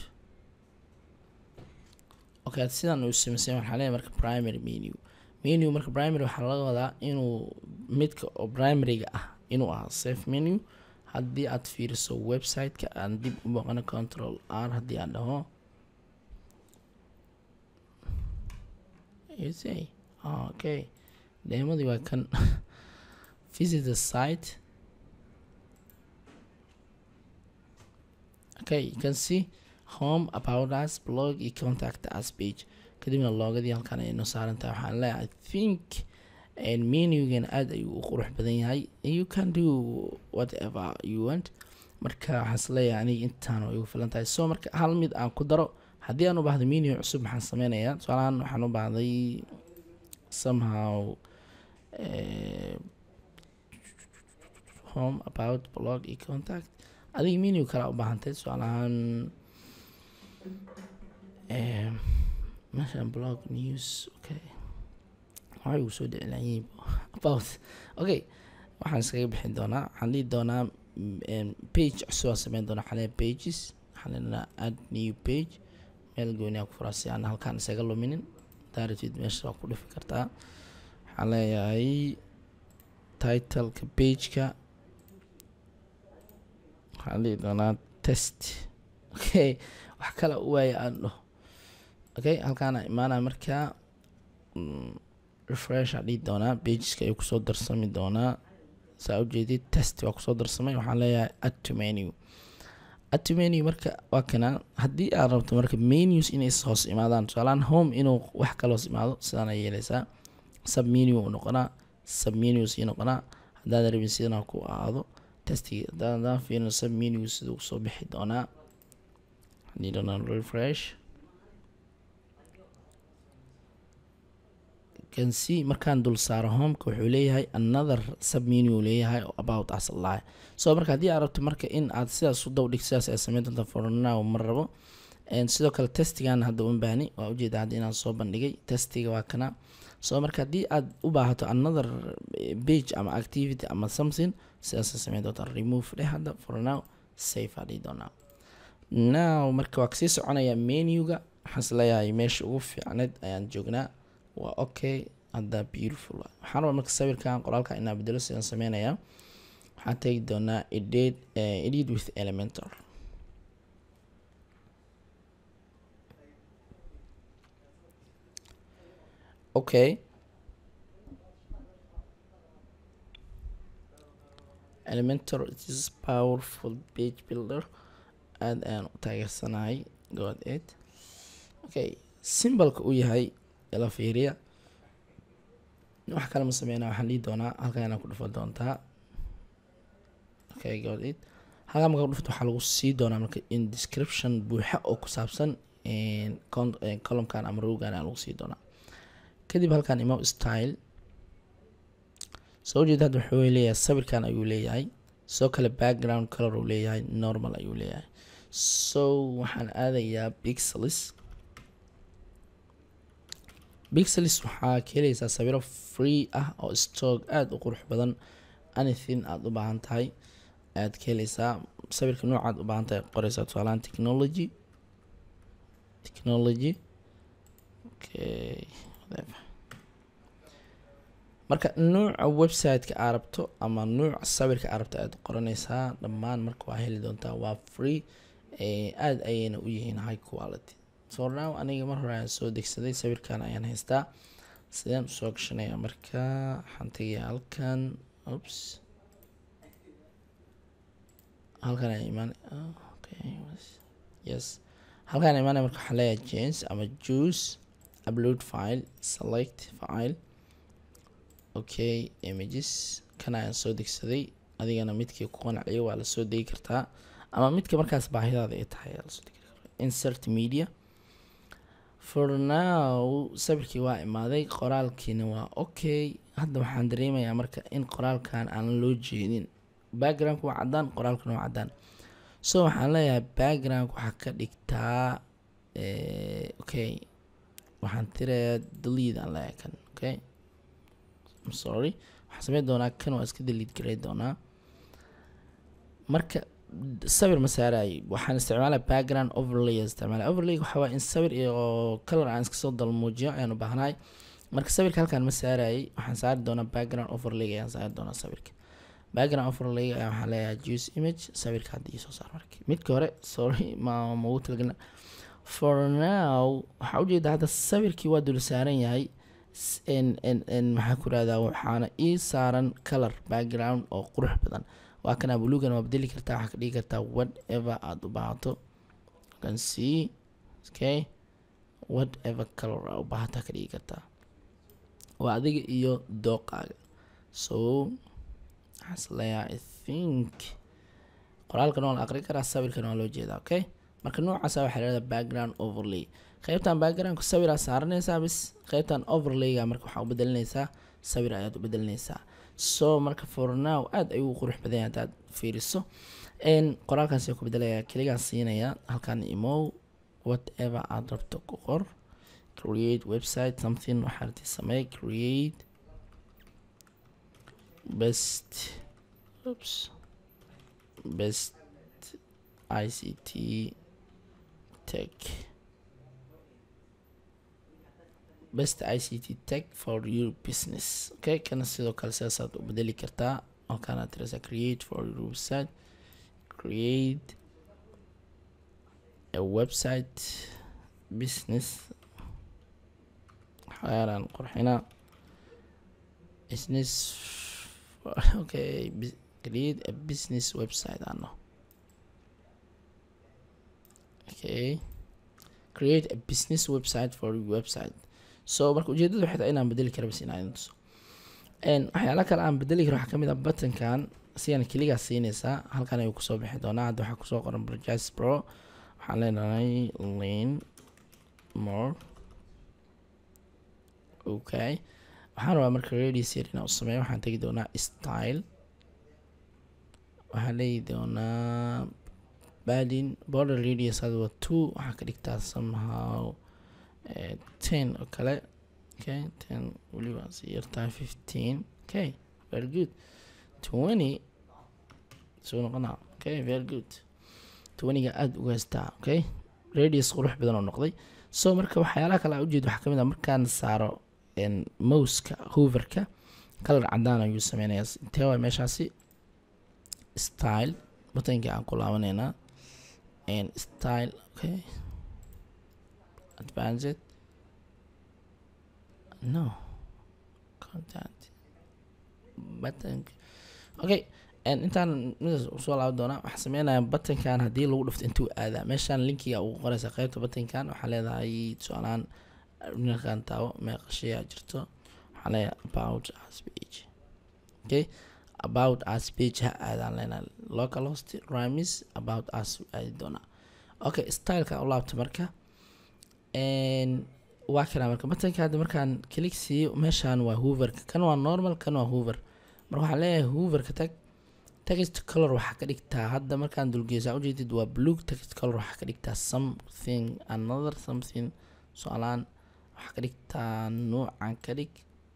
okay sidaan uu sameysay waxaa leeyahay marka primary menu menu marka primary waxaa laga wadaa inuu midka oo primaryga ah inuu ahaa safe menu haddii aad fiiriso website-ka aan dib u boqano control r haddii aan dhaho say okay deemadii waa kan visit the site okay you can see home about us blog iyo contact us page kadibna loogadii halkan ay noo saaran tahay waxaan leeyahay i think menugan aada ayuu u qurux badan yahay you can do whatever you want marka waxaas leeyahay aniga intaan way ugu filan tahay so marka hal mid aan ku daro haddii aan u baahday menu cusub maxaan sameynayaa tusaalahaan waxaan u baahday somehow home about blog iyo contact adiga menu kalaa u baahantay tusaalahaan meeshaan blog news okay waxay ugu soo dhicilaayiin about okay waxaan iskaga bixin doonaa waxaan dhihi doonaa page cusub aan sameyn doonaa xalee pages waxaan leenahaa add new page meel gooni aan ku furaa si aan halkaan isaga luminin daaratid meesha waa ku dhifi kartaa waxaan leeyahay titleka pageka waxaan dhihi doonaa test okay wax kale u waaya aan dhaho okay halkaana imaanaya markaa refresh aa dhihi doonaa pageska ayuu kusoo darsami doonaa saa ujeedid test waa kusoo darsamay waxaan leeyahay add to menu add to menu marka waa kana haddii aad rabto marka menus inay hoos imaadaan tusaalaan home inuu wax kale hoos imaado sidaan ay yeeleysaa sub menu u noqonaa sub menus ii noqonaa haddaad rabin sidana ku aado testiga haddaan fiirino sub menu siduu soo bixi doonaa hadii doonaa refresh can see markaan dul saaro homeka wuxuu leeyahay another submenu leeyahay oo about us allahi so marka haddii aad rabto marka in aad sidaas u dawdhig sidaas ay sameyn doonta for now ma rabo sidoo kale testigan hadda uma baahni waa ujeeda hadda inaan soo bandhigay testiga waa kana so marka haddii aad u baahato another page ama activity ama something sidaasay sameyn doonta remove dheh hadda for now safe aa dhihi doonaa now marka waa kasii soconaya menuga waxaas leeyahay meesha ugu fiicneed ayaan joognaa waa okay hadda beautiful waxaan rabaa marka sawirkan qoraalka inaa bedelo sidaan sameynayaa waxaan tegi doonaa edit edit with elementor okay elementor it is powerful page builder aada ayaan u taageersanahay god eight okay simbolka uu yahay la fiiriya wax kale ma sameynaa waxaan dhihi doonaa halkan inaa ku dhufan doontaa okay god it halkan markaa kudhufto waxaa lagu sii doonaa marka in description buuxa oo ku saabsan columkan ama rowgan aa lagu sii doonaa kadib halkan imo style soo jeeda hadda wuxuu leeyahay sawirkan ayuu leeyahay soo kale background color uu leeyahay normal ayuu leeyahay so waxaan aadayaa pixelis pixelis waxaa ka helaysaa sawiro free ah oo stock aada u qurux badan anything aada u baahan tahay aad ka helaysaa sawirka noocaad u baahan tahay qoreysaa tusaalaan technology technology okay whatever marka nuuca website-ka aa rabto ama nuuca sawirka aa rabto aad qoranaysaa dhammaan marka waa heli doontaa waa free aada ayayna u yihiin high quality so now aniga mar hore ayaan soo degsaday sawirkan ayaan haystaa sideen usoo gashanaya marka waxaan tegaya halkan oops halkan ay imaan okay yes halkan ay imaanaya marka waxaan leeyahay james ama juice upload file select file okay images kan ayaan soo degsaday adigana midkii ku qanciyo waa lasoo degi kartaa ama midka markaas baahidaada ay tahay lasoo degi kartaa insert media for now sawirkii waa imaaday qoraalkiina waa okay hadda waxaan dareemayaa marka in qoraalkan aan loo jeedin backgroundka waa cadaan qoraalkana waa cadaan so waxaan leeyahay background waxaa ka dhigtaa okay waxaan tirayaa delete aan leeyahay kan okay I'm sorry waxaan sameyn doonaa kan waa iska delete garay doonaa marka sawir ma saaraay waxaan isticmaalaa background overlay isticmaalaa overlay waxaa waa in sawir iyo color aan iska soo dalmuujiyo ayaan u baahnahay marka sawirka halkaan ma saarayay waxaan saari doonaa background overlay ayaan saari doonaa sawirka background overlay ayaa waxaan leeyahay juice image sawirka hadda ii soo saar marka midka hore sorry ma ma ugu talagelna for now waxaa ujeedaa hadda sawirkii waa dul saaran yahay n n n maxaa ku rahdaa waxaana ii saaran color background oo qurux badan waa kana bulugan waa bedeli kartaa waxaa ka dhigi kartaa whatever aada u baahato can see okay whatever color aa u baahataa ka dhigi kartaa waa adiga iyo dooqaaga so waxaan isleeyahay i think qoraalkan waa la aqri karaa sawirkan waa loo jeedaa okay marka noocaasa waxaa lahahdaa background overlay qeybtan backgroundka sawiraa saaranaysaa bis qeybtan overlayga marka waxaa u bedelinaysaa sawir ayaad u bedelinaysaa so marka for now aada ayuu qurux badan yahay haddaad fiiriso qoraalkaasi ku bedelaya keligaa siinaya halkan imow whatever aada rabto ku qor create website something waxaa rabti samey create best oops best ict tech best ict tech for your business okay kana sidoo kale sidaasaad u bedeli kartaa halkaanaad tirasa create for your website create a website business waxyaalaan qurxinaa business okay create a business website ano okay create a business website for your website so marka ujeedada waxay tahay inaan bedeli kara bas inaan tuso waxyaala kale aan bedeli karo waxaa kamid ah buttonkan sigan keligaa siinaysaa halkan ayuu kusoo bixi doonaa hadda waxaa kusoo qoran brojas pro waxaan leenahay lane more okay waxaan rabaa marka radius yar inaan u sameeyo waxaan tegi doonaa style waxaan leeyi doonaa badin border radius hada waa two waxaa ka dhigtaa somehow ten oo kale okay ten weliba si yartahay fifteen okay very good twenty soo noqonaa okay very good twentyga aada uga haystaa okay radius qurux badan oo noqday so marka waxyaalaha kale aa ujeeda waxaa kamid ah markaan saaro mouska hooverka kalar cadaan ayuu sameynayaa intee waa meeshaasi style butankii aan ku laabaneynaa style okay advanced no content button okay intaan midaas usoo laaban doonaa waxaa sameynaya buttonkan haddii lagu dhufto intuu aadaa meeshaan linkiga ugu qoreysa qeybta buttonkan waxaa leedahay tusaalahaan ninkan taabo meeqashayaa jirto waxaa leeyahay about as page okay about as page ha aadaan leenahay local host ramis about as aadi doonaa okay styleka u laabta marka waa kana marka buttonka hadda markaan click siiyo meeshaan waa hooverka kan waa normal kan waa hoover marka waxaan leeyahay hooverka tag text color waxaa ka dhigtaa hadda markaan dulgeysaa ujeedid waa blue text color waxaa ka dhigtaa something another something so-aalaan waxaa ka dhigtaa nuucan ka dhig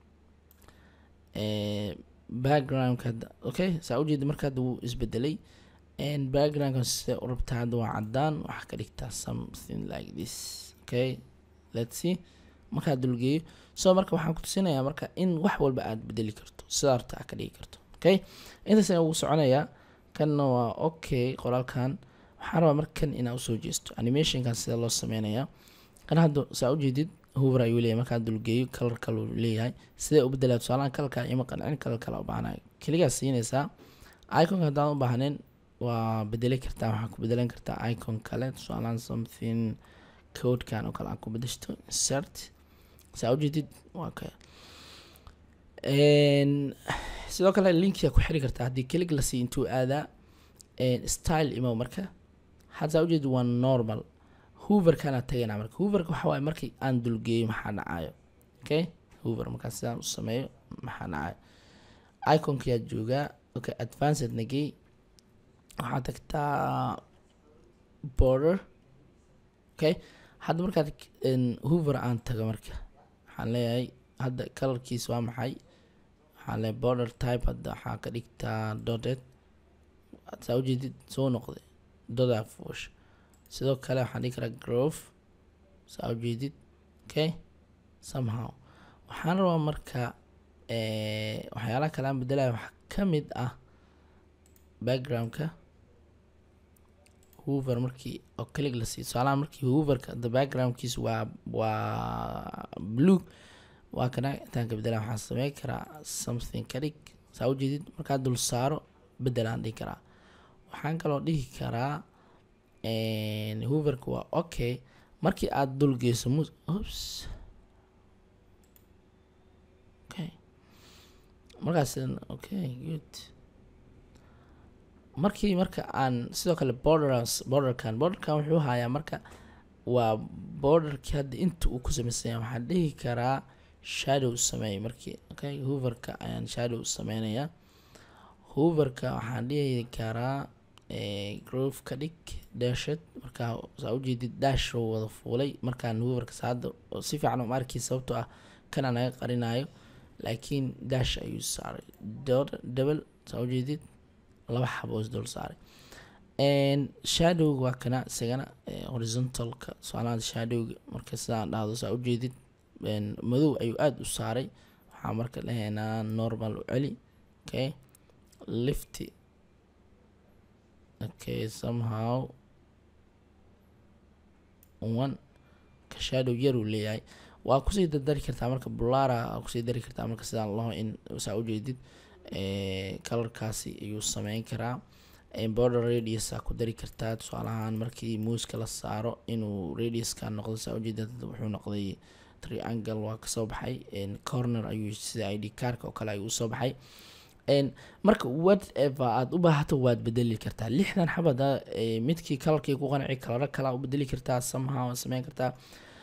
backgroundka hadda okay saa ujeeda marka hadda wuu isbedelay backgroundka sida u rabtaa hadda waa cadaan waxaa ka dhigtaa something like this okay let's see markaa dulgeeyo so marka waxaan ku tusinayaa marka in wax walba aad bedeli karto sidaa rabta aad ka dhigi karto okay intaas ayaa ugu soconayaa kanna waa okay qoraalkan waxaan rabaa marka kan inaa usoo jeesto animationkan sida loo sameynayaa kan hadda saa ujeedid hoover ayuu leeyahay markaan dulgeeyo kalar kaluu leeyahay sidee u bedelaa tusaalahan kalarkaa ima qancin kalar kale u baahnay keligaa siinaysaa iconka haddaan u baahnayn waa bedeli kartaa waxaa ku bedelan kartaa icon kale tusaalahan something codekan oo kale aan ku bedeshto insert saa ujeedid waa ka sidoo kale linkia ku xiri kartaa haddii kelig la sii intuu aadaa style imow marka hadda ujeed waa normal hooverkana tagaynaa marka hooverka waxa waaye markii aan dulgeeyo maxaa dhacayo okay hoover markaa sidaan u sameeyo maxaa dhacayo iconkiyaa joogaa okay advanced nagey waxaa tagtaa border okay hadda markaad hoover aan tago marka waxaan leeyahay hadda colorkiis waa maxay waxaan leeyahay border type hadda waxaa ka dhigtaa dotted saa ujeedid soo noqday dodaa fuush sidoo kale waxaan dhigi karaa grove saa ujeedid okay somehow waxaan rabaa marka waxyaalaha kale aan bedelaya waxaa ka mid ah backgroundka hoover markii oo kelig la siiyo tusaalaha markii hooverka the backgroundkiis waa waa blue waa kana intaan ka bedela waxaan sameyn karaa something ka dhig saa ujeedid markaa dul saaro bedelaan dhihi karaa waxaan kaloo dhihi karaa hooverka waa okay markii aada dul geyso mus ops okay markaas okay good markii marka aan sidoo kale borders borderkan borderkan wuxuu hayaa marka waa borderkii hadda inta uu ku sameysanya waxaan dhihi karaa shadow sameey markii okay hooverka ayaan shadow sameynayaa hooverka waxaan dhihi karaa grove ka dhig dashad markaa saa ujeedid dash oo wada fuulay markaan hooverka saada si fiican uma arkay sababtoo ah kana naga qarinayo laakiin dash ayuu saaray double saa ujeedid laba xaboos dul saaray shadowga waa kana isagana horizontalka soalaada shadowga marka sidaan dhahdo saa ujeedid madow ayuu aada u saaray waxaa marka dhahaynaa normal u celi okay lifty okay somehow one ka shadow yaruu leeyahay waa kusii dardari kartaa marka bulara kusii dari kartaa marka sidaan laho in saa ujeedid colorkaasi ayuu sameyn karaa border radius aa ku dari kartaa tusaalahaan markii muuska la saaro inuu radiuska noqdo saa ujeeda wuxuu noqday triangle waa kasoo baxay corner ayuu sida id carka oo kale ayuu usoo baxay marka whatever aada u baahato waad bedeli kartaa lixdan xabada midkii kalarkii ku qanci kalaro kalaa u bedeli kartaa somehow sameyn kartaa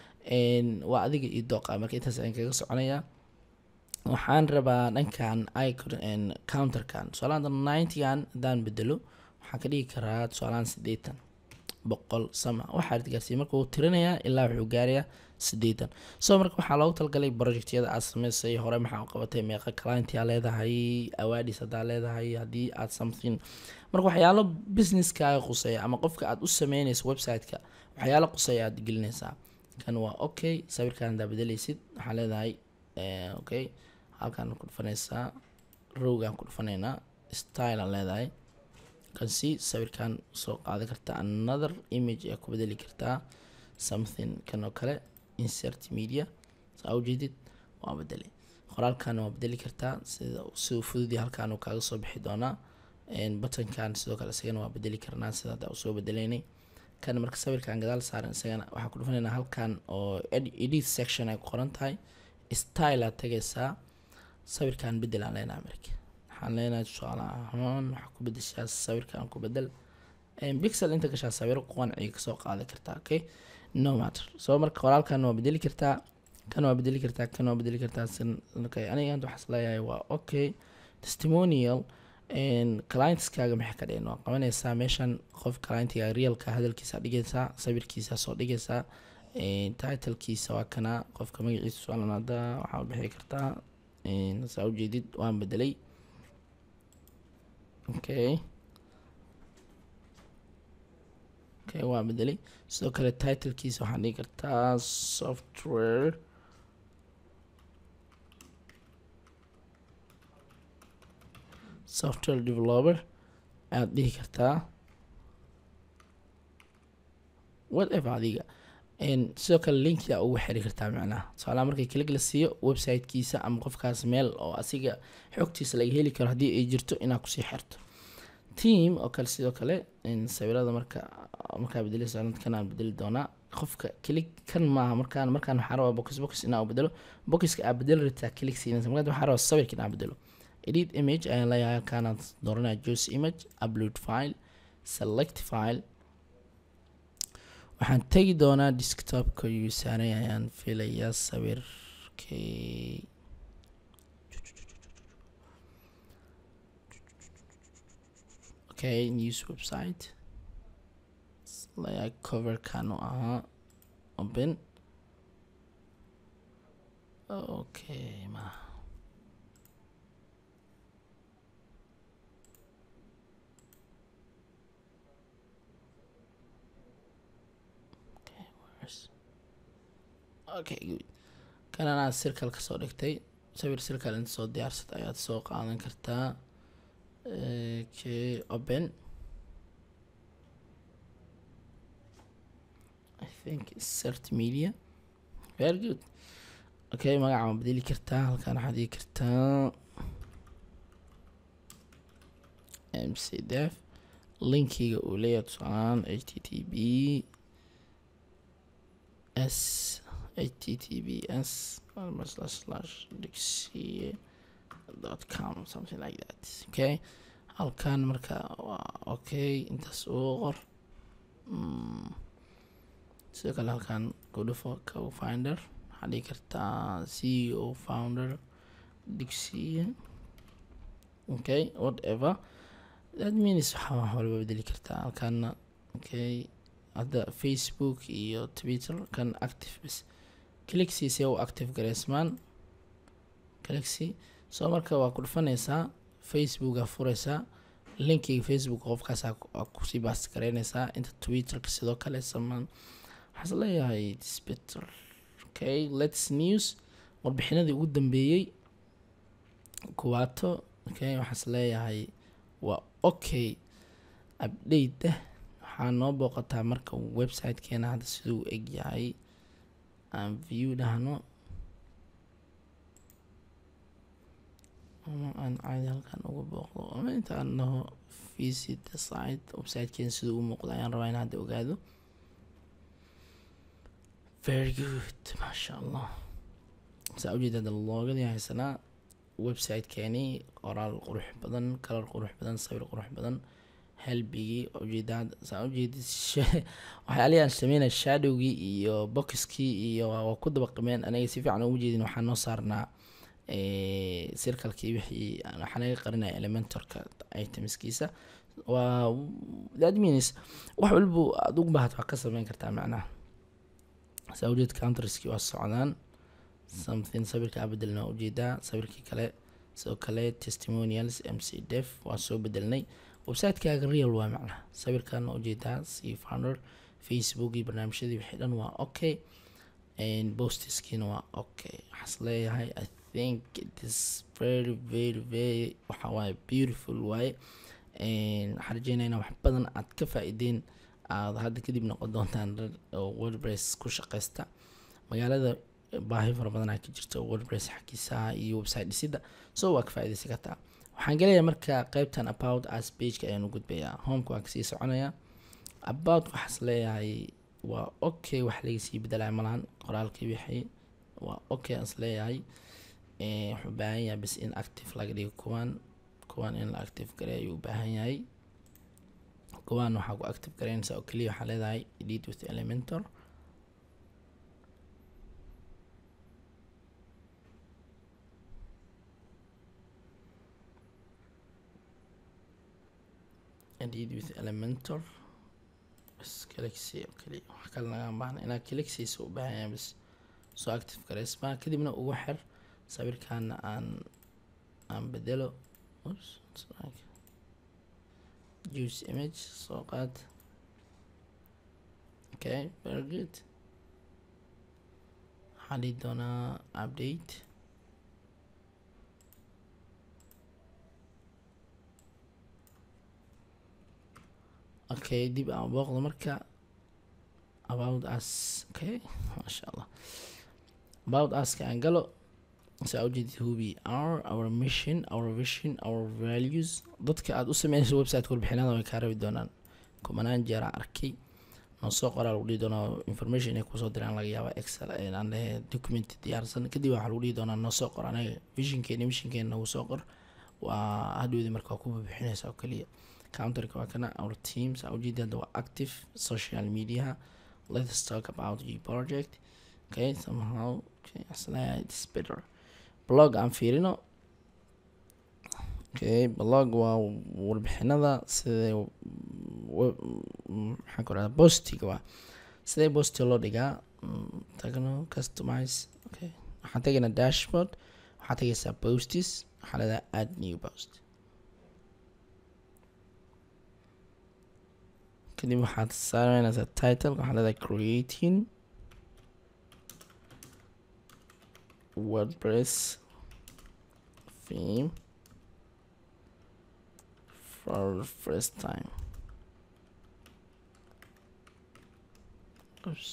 waa adiga iyo dooqa marka intaas ayaan kaga soconaya waxaan rabaa dhankan icon counterkan tusaalahan ninetygan haddaan bedelo waxaan ka dhigi karaa tusaalahan siddeetan boqol sama waxaa gaarsiiya marka wuu tirinayaa ilaa wuxuu gaarayaa siddeetan so marka waxaa loogu talagalay projectyada aad sameysay hore maxaa u qabatay meeqa clientia leedahay awaadis haddaa leedahay haddii aad something marka waxyaalo businesskaaga quseeya ama qofka aad u sameynayso website-ka waxyaalo quseeya aad gelinaysaa kan waa okay sawirkan haddaa bedeleysid waxaa leedahay okay halkaan ku dhufanaysaa rowgaan ku dhufanaynaa style aan leedahay kan si sawirkan soo qaadan kartaa another image ayaa ku bedeli kartaa something kan oo kale insert media saa ujeedid waa bedelay qoraalkan waa bedeli kartaa sida siduu fududii halkaan uu kaaga soo bixi doonaa buttonkan sidoo kale isagana waa bedeli karnaa sida hadda usoo bedeleynay kan marka sawirkan gadaal saaran isagana waxaa ku dhufanaynaa halkan oo edit section ay ku qoran tahay style aad tagaysaa sawirkan bedel aan leenahay marka waxaan leenahay tusaale ahaan waxaa ku bedeshaa sawirkan ku bedel pixel inta gashaa sawiro qanciga kasoo qaadan kartaa okay no matter so marka qoraalkan waa bedeli kartaa kan waa bedeli kartaa kan waa bedeli kartaa okay aniga anta waxaas leeyahay waa okay testimonial clientskaaga maxay ka dhigeen waa qabanaysaa meeshan qof clientiga realka hadalkiisa dhigaysaa sawirkiisa soo dhigaysaa titlekiisa waa kana qofka magaciisa suaalan hadda waxaa bixi kartaa saa ujeedid waan bedelay okay okay waa bedelay sidoo kale titlekiisa waxaan dhigi kartaa software software developer ayaad dhihi kartaa whatever adiga sidoo kale linkia ugu xiri kartaa macnaha tusaalaha markii klig la siiyo websitekiisa ama qofkaas meel oo asiga xogtiisa laga heli karo haddii ay jirto inaad kusii xirto team oo kale sidoo kale sawirada marka markaa bedeleysa kan aan bedeli doonaa qofka klig kan maaha markaan markaan waxaa rabaa box box inaa bedelo boxka aa bedeli rabtaa klig siinaysa markaa waxaa rabaa sawirka inaa bedelo edit image ayaan leeyahay halkaanaad dooranaya juice image upload file select file waxaan tegi doonaa desktopka yuu saaray ayaan filayaa sawirkay okay news website layaa coverkan u ahaa open okay ma okay good kan anaa sirkal kasoo dhigtay sawir sirkal inta soo diyaarsad ayaad soo qaadan kartaa okay open i think cert media very good okay magaca ma bedeli kartaa halkaan waxaad dhigi kartaa mc def linkiga uu leeyahay tusaalaan h t t b s https slash slash dixie dot com something like that okay halkan marka waa okay intaas ugu qor sidoo kale halkan kudhufo co founder waxaa dhigi kartaa c o founder dixie okay whatever that means waxaa wax walba bedeli kartaa halkaana okay hadda facebook iyo twitter kan active bas clixy see u active gareysmaan clixy soo marka waa ku dhufanaysaa facebooka furaysaa linkiga facebook qofkaas kusii baas gareynaysaa inta twitterka sidoo kale samaan waxaas leeyahay disbetter okay lets news warbixinadii ugu dambeeyey kuwaato okay waxaas leeyahay waa okay update ah waxaa noo booqataa marka websitekeena hadda siduu eg yahay aan view dhahno ama aan caadi halkan uga booqdo ama inta aan dhaho visit the site websitekeena siduu u muuqda ayaan rabaa in hadda ogaado very good maasha allah saa ujeeda hadda loogadii haysanaa websitekeeni qoraal qurux badan kalar qurux badan sawir qurux badan helbigii ujeedaad saa ujeedid waxyaalihi aan sameynay shadowgii iyo boxkii iyo waa ku dabaqimeen aniga si fiican ugu jeedin waxaan noo saarnaa circalkii wixii waxaa naga qarinaya elementorka itemskiisa waa that means wax walba aad ugu baahat waa ka sameyn kartaa macnaha saa ujeed counterskii waa socdaan something sawirka aa bedelna waa ujeedaa sawirkii kale sidoo kale testimonials mc def waa soo bedelnay websitekaga real waa macnaha sawirkan ujeedaa c founder facebook iyo barnaamijyadii wixii dhan waa okay bostiskiina waa okay waxaas leeyahay i think it is very very very waxa waaye beautiful waaye waxaan rajeynayna wax badan aad ka faa-ideen aad hadda kadib noqon doontaan dad oo wordpress ku shaqeysta magaalada baahi fara badan aa ka jirta wordpress xagiisaha iyo website dhisida so waa ka faa-ideysan kartaa waxaan gelayaa marka qeybtan about as pageka ayaan u gudbayaa homeka waan kasii soconayaa about waxaas leeyahay waa okay wax lagasii bedelaya malahan qoraalkii wixii waa okay aas leeyahay wuxuu baahan yahay bas in active laga dhigo kuwaan kuwaan in la active gareey ayuu u baahan yahay kuwaan waxaa ku active gareynaysaa oo keliya waxaa leedahay edit with elementor edit with elementor bas galaxy oo keliya wax kale nagaan baahna inaad galaxiisa u baahan yahay bas soo active gareysmaa kadibna ugu xir sawirkaana aan aan bedelo oops use image soo qaad okay very good waxaan dhihi doonaa update okay dib aan booqdo marka about us okay maasha allah about uska aan galo saa ujeedid hubi our our mission our vision our values dadka aad u sameynayso website warbixinada way kaa rabi doonaan kumanaan jeera arkay noo soo qoraa lagu dhihi doonaa information inay kusoo diraan laga yaaba excel aan lehe document diyaarsan kadib waxaa lagu dhihi doonaa noo soo qor anaga visionkeena missionkeena nagu soo qor waa hadhowdii marka waa ku bixinaysa oo kaliya counterka waa kana our teams aa ujeedi hadda waa active social media let's talk about your project okay somehow okay asleeya it's better blog aan fiirino okay blog waa warbixinada sidee maxaan ku rahda bostiga waa sidee bostiga loo dhigaa tagno customize okay waxaan tegaynaa dashboard waxaad tegaysaa postis waxaa leedahay add new post kadib waxaad saareynaysaa title waxaa leedahay creating wordpress theme for the first time Oops.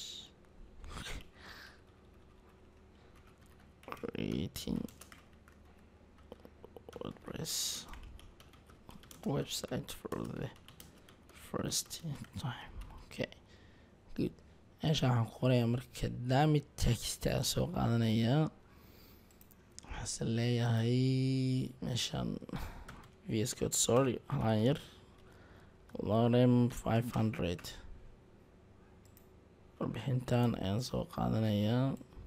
creating WordPress website for the first time okay good meesha waxaan ku qorayaa marka daami text aa soo qaadanayaa waxaase leeyahay meeshaan vs code sorry halaan yar lorem five hundred warbixintan ayaan soo qaadanayaa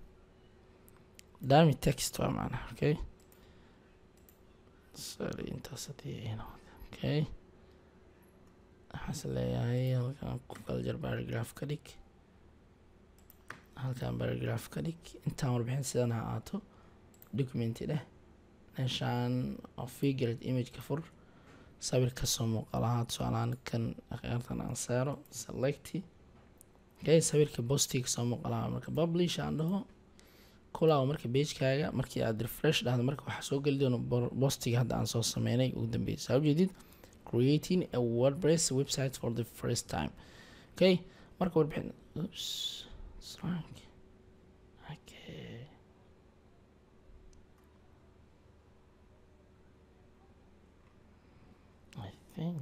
dami text waa macnaha okay sorry intaas hadii ay noqda okay waxaase leeyahay halkan ku kala jar paragraph ka dhig halkan paragraph ka dhig intaan warbixin sidan ha aato documenti dheh meeshaan oo figured image ka fur sawir kasoo muuqalahaa tusaalahaan kan akhyaartan aan saaro selecti okay sawirka bostiga kasoo muuqalaha marka publish aan dhaho kulaaw marka bagekaaga markii aad refresh dhahdo marka waxaa soo geli doona bostiga hadda aan soo sameynay ugu dambeysa saa ujeedid creating a wordpress website for the first time okay marka warbixin oops strong okay I think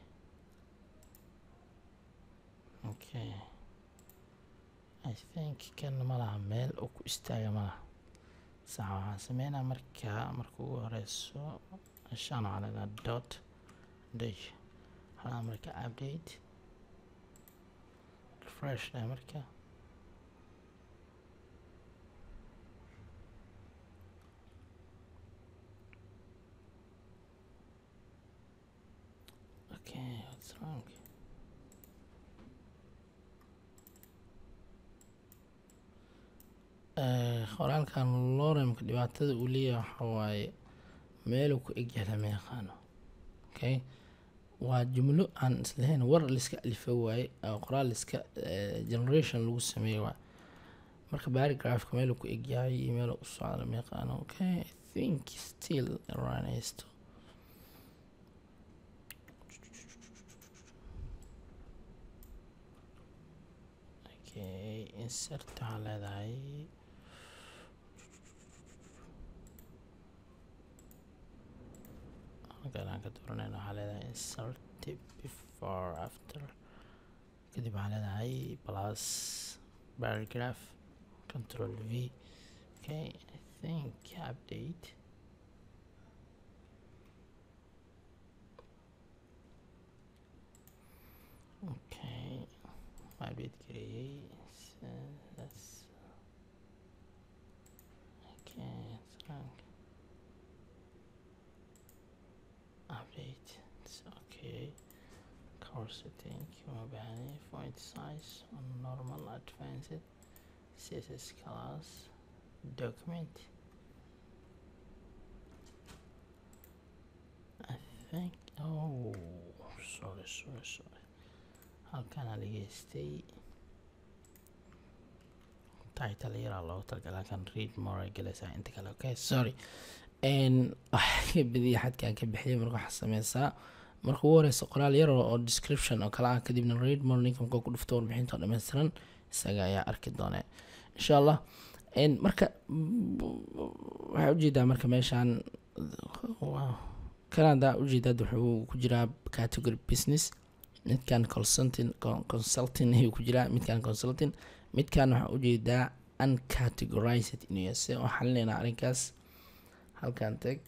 okay I think kan malaha meel uu ku istaaga malaha sax waxaan sameynaa markaa marka ugu horeyso shan waxaa leedaha dot dash waxaa marka update refresh dheh marka okay what's wrong qoraalkan loremka dhibaatada uu leeyahay waxa waaye meeluu ku egyahay lama yaqaano okay waa jumlo aan islahayn war liska alifa waaye qoraal liska generation lagu sameeye waay marka paragraphka meeluu ku egyahay iyo meeluu u socda lama yaqaano okay i think still ranaysto okay insert waxaa leedahay halkan aan ka dooranayna waxaa leedahay insert before after kadib waxaa leedahay plus paragraph control v okay i think update okay update gareeyey that's okay it's wrong update it's okay course setting uma baahni font size on normal advanced css class document I think oh sorry sorry sorry halkana dhageystay title yaraa loogu talagalay halkan read more ay galaysaa inta kale okay sorry n ka badiya xadkaan ka bixiyay marka waxaa sameysaa marka ugu horeysa qoraal yar oo description oo kale ah kadibna read more ninka markuu ku dhufto warbixinta oo dhammaystiran isaga ayaa arki doona insha allah marka waxaa ujeedaa marka meeshaan canada ujeedaad wuxuu ku jiraa category business midkan consulting consulting ayuu ku jiraa midkan consulting midkan waxaa ujeedaa uncategorized inuu yahay se oo xalinaynaa arrinkaas halkan tag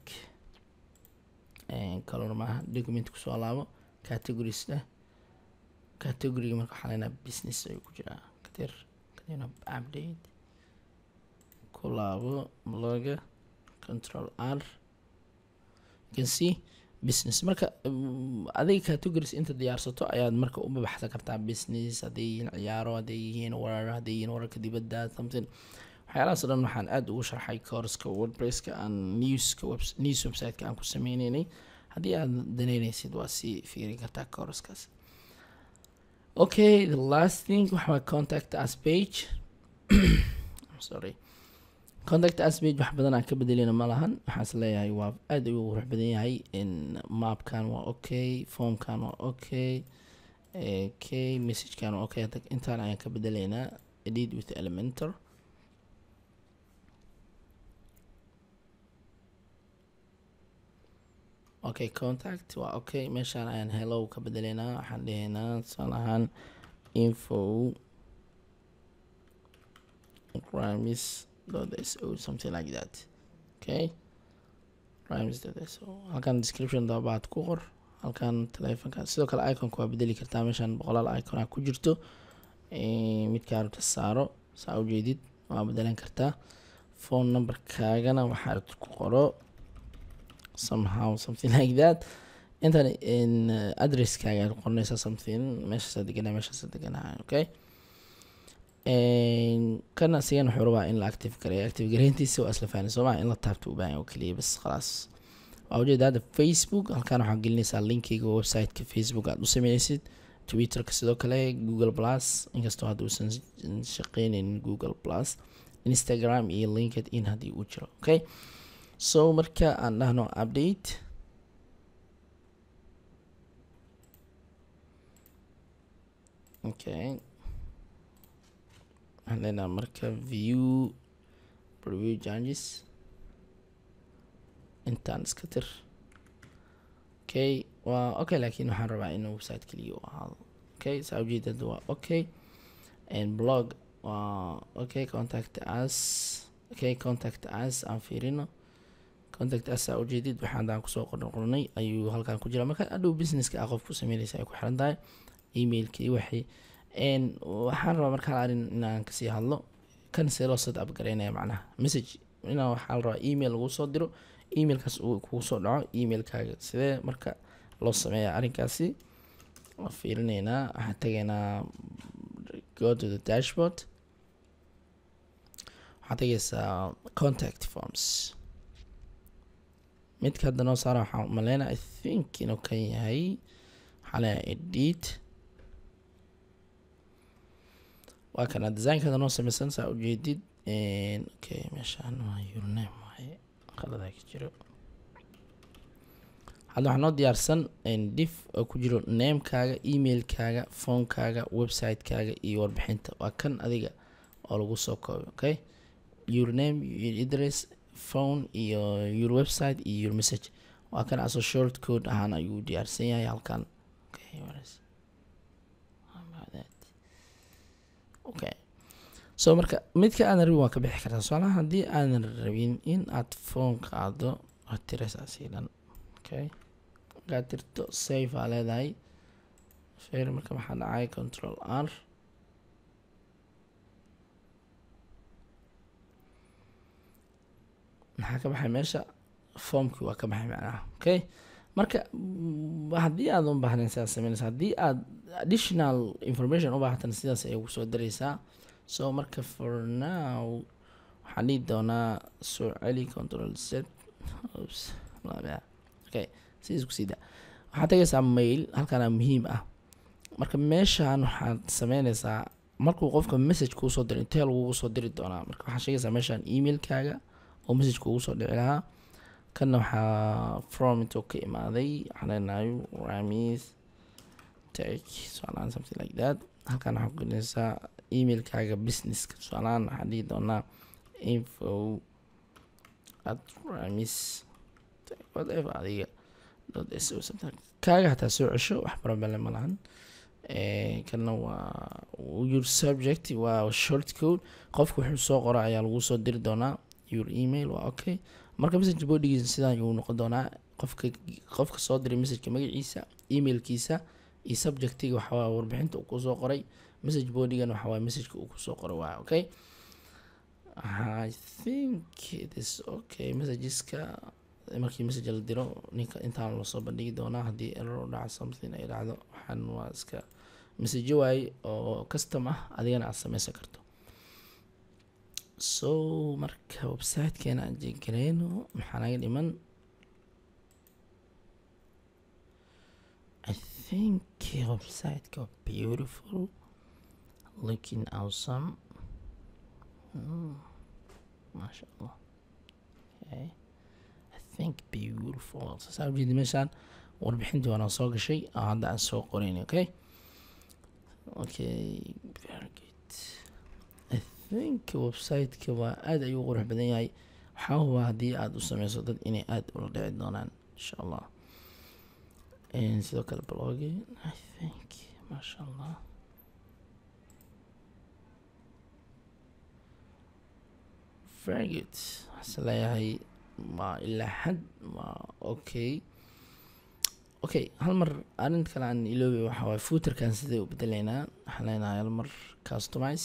color maaha document kusoo laabo categories leh categoryga marka waxaa leenaha business ayuu ku jiraa kadir kadibna update ku laabo bloga control r you can see business marka adiga categories inta diyaarsato ayaad marka u babaxsan kartaa business hadday yihiin ciyaaro hadday yihiin warar hadday yihiin wararka dibadda something waxyaalahaas o dhan waxaan aada ugu sharxay courska wordpresska aan newska news websiteka aan ku sameyneynay haddii aad daneyneysid waa sii fiirin kartaa courskaas okay the last thing waxaa contact us page sorry contact us page wax badan aan ka bedelina ma lahan waxaas leeyahay waa aada ayuu qurux badan yahay mapkan waa okay formkan waa okay okay messagekan waa okay intaan ayaan ka bedeleynaa edit with elementor okay contact waa okay meeshaan ayaan hellow ka bedeleynaa waxaan dhehaynaa tusaale ahaan info ramis so something like that okay ramis so halkan description dabaad ku qor halkan telefonka sidoo kale iconka waa bedeli kartaa meeshaan boqolaal icona ku jirto midkaa rabta saaro saa ujeedid waa bedelan kartaa phone numberkaagana waxaa rabta ku qoro somehow something like that intan addresskaaga aad qoranaysaa something meeshaasa deganaa meeshaasa deganaa okay kana asigan wuxuu rabaa in la active gareeyo active gareyntiisa waa isla fahni sooma in la taabto u baahan oo keliya bas khalaas waa ujeeda hadda facebook halkaan waxaa gelinaysaa linkiga websiteka facebook aad u sameynaysid twitterka sidoo kale google plus inkastoo hadda uusan shaqeyneynin google plus instagram iyo linked in haddii uu jiro okay so marka aan dhahno update okay waxaan leenaha marka view preview changes intaan iska tir okay waa okay laakiin waxaan rabaa in website keliya u ahaado okay saa ujeedada waa okay and blog waa okay contact us okay contact us aan fiirino contact us aa ujeedid waxaan daan kusoo qorn qornay ayuu halkan ku jira marka adhow businesska a qof ku sameynaysa ay ku xiran tahay emailkii waxay waxaan rabaa markaan arin inaan kasii hadlo kan see loo set up gareynaya macnaha message inaa waxaa la rabaa email lagu soo diro emailkaas uu kugu soo dhaco emailkaaga sidee marka loo sameeya arrinkaasi waa fiirineynaa waxaan tegaynaa go to the dashboard waxaad tegaysaa contact forms midka hadda noo saara waxaan maleyna i think inuu kan yahay waxaa leeyahay edit waa kana designkada noo sameysan saa ujeedid okay meeshaan waa yourname waaye qaladaa ka jiro hadda waxaa noo diyaarsan dif oo ku jiro namekaaga emailkaaga phonekaaga websitekaaga iyo warbixinta waa kan adiga oo lagu soo koobay okay your name your address phone iyo your website iyo your message waa kan asoo short code ahaan ayuu diyaarsan yahay halkan okay okay so marka midka aadan rabin waa ka bixi kartaa tusaalaha haddii aadan rabin in aad phone qaado waad tirasaasi dhan okay markaad tirto safe aa leedahay fair marka maxaa dhacay control r maxaa ka baxay meesha formkii waa ka baxay macnaha okay marka haddii aad u baahnayn sidaas sameynaysa haddii aad additional information u baahatan sidaas ayay kusoo daraysaa so marka for now waxaan dhihi doonaa soo celi control set oops okay sidiis kusii da waxaad tagaysaa mail halkaana muhiim ah marka meeshaan waxaad sameynaysaa markuu qofka message kuu soo diro intee lagugu soo diri doonaa marka waxaad sheegaysaa meeshaan emailkaaga oo message kuugu soo dhici lahaa kanna waxaa from intuu ka imaaday waxaan leenahay ramis tech tusaalahaan something like that halkan waxaa ku gelinaysaa emailkaaga businesska tusaalahaan waxaa dhihi doonaa info at ramis whatever adiga dot s o something kaaga hataa soo cesho wax barabale ma lahan kana waa your subject waa short code qofka wuxuu soo qora ayaa lagu soo diri doonaa your email waa okay marka message bodygiisa sidaan ayuu noqon doonaa qofka qofka soo diray messageka magaciisa emailkiisa iyo subjectiga waxawaa warbixinta uu kusoo qoray message bodygan waxawaa messageka uu kusoo qoray waa okay i think it is okay messageska markii message la diro ninka intaan lasoo bandhigi doonaa haddii error dhaca something ay dhacdo waxaan waa iska message waaye oo custom ah adigana aad sameysan karto so marka websitekeena aan jeegareyno maxaa naga dhiman i think websiteka beautiful looking awesome mm. maasha allah okay. think beautiful saa ujeedi meeshaan warbixintii waana soo gashay oo hadda aan soo qorayn okay okay very good i think websiteka waa aada ayuu qurux badan yahay waxaa hubaa haddii aada u sameyso dad inay aada ula dhici doonaan insha allah sidoo kale blogi i think maasha allah very good waxaase leeyahay ma ilaa xad ma okay okay hal mar arrin kale aan iloobay waxa waaye footerkan siday u bedeleynaa waxaan leenahay hal mar customize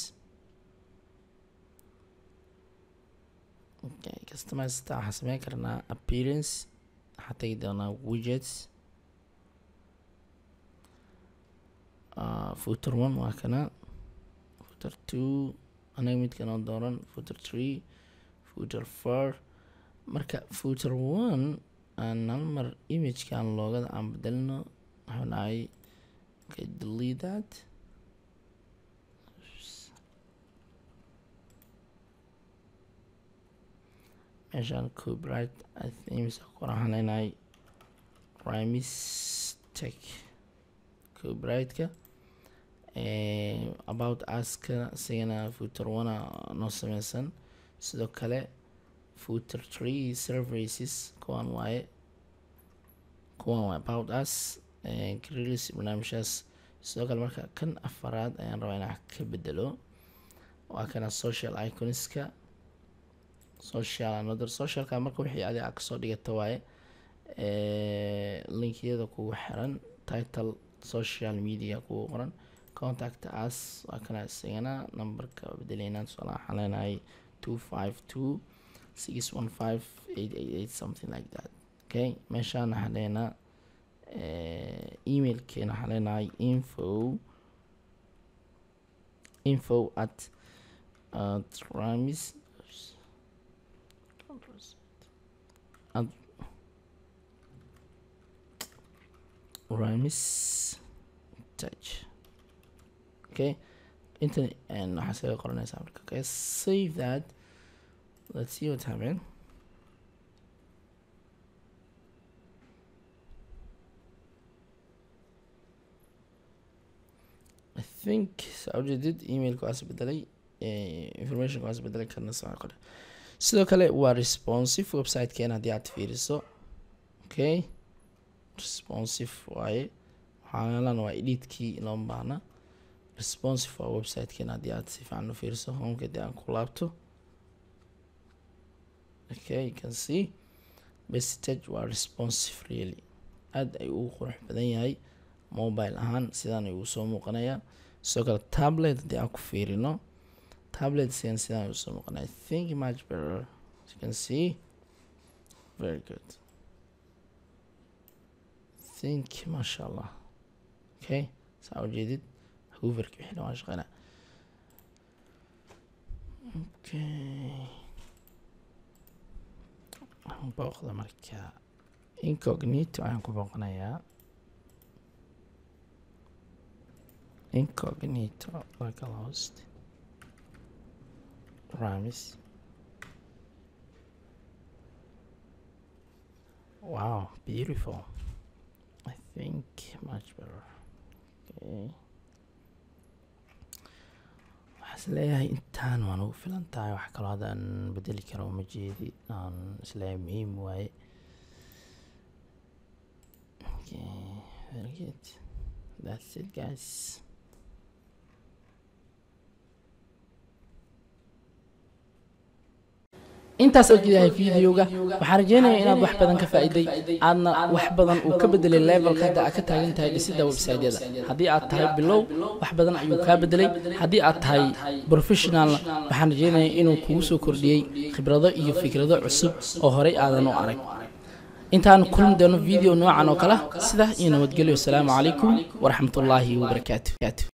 okay customize ta waxaan sameyn karnaa appearance waxaa tegi doonaa widgets uh, footer one waa kana footer two anaga midkan oo dooran footer three footer four marka footer one aan hal mar imagekan loogada aan bedelno waxaan dhahay okay delete that meeshaan copyright i think mise qoran waxaan leenahay rimis tech copyrightka about aska isagana footer one noo sameysan sidoo kale footer tree services kuwan waaye kuwan waaye about us release barnaamijhaas sidoo kale marka kan afaraad ayaan rabaa inaan ka bedelo waa kana social iconska social another socialka marka wixii adi a kasoo dhigata waaye linkiyada kugu xiran title social media kugu qoran contact us waa kana isagana numberka bedeleynaa tusaala waxaan leenahay two five two six one five eight eight eight something like that okay meeshaan waxaan leenaa emailkeena waxaan leenahay info info at at ramis at ramis touch okay intan waxaa iskaga qoranaysaa marka okay save that let's see what's happening I think saa ujeedid emailka waas bedelay information waas bedelay kana saa qore sidoo kale waa responsive websitekeena haddii aad fiiriso okay responsive waaye waxaalan waa edhitkii loo baahna responsive waa websitekeena haddii aad si fiican u fiiriso homeka haddii aan ku laabto okay you can see message waa responsive really aada ay ugu qurux badan yahay mobile ahaan sidaan ayuu soo muuqanayaa sidoo kale tablet haddii aan ku fiirino tablet sidan sidaan ayuu soo muuqanaya think much better as you can see very good think masha allah okay saa ujeedid hooverki wixii dhawaan shaqeynaa okay waxaan booqda marka incognito ayaan ku booqanayaa incognito localhost ramis wow beautiful i think much better okay waxaa is leeyahay intaan waan ugu filan tahay wax kaloo haddaan bedeli karo uma jeedi aan isleeyahay muhiim waaye okay very good that's it guys intaas oo jidahay videoga waxaan rajeynayaa inaad wax badan ka faa'iiday aadna wax badan uu ka bedelay levelka hadda aad ka taagan tahay dhisidda website-yada haddii aad tahay bilow wax badan ayuu kaa bedelay haddii aad tahay professionalna waxaan rajeynayaa inuu kugu soo kordhiyey khibrado iyo fikrado cusub oo horey aadan u arag intaan kulmi doono video noocan oo kale sida iyo nabadgelyo asalaamu calaykum waraxmatullaahi wabarakaatu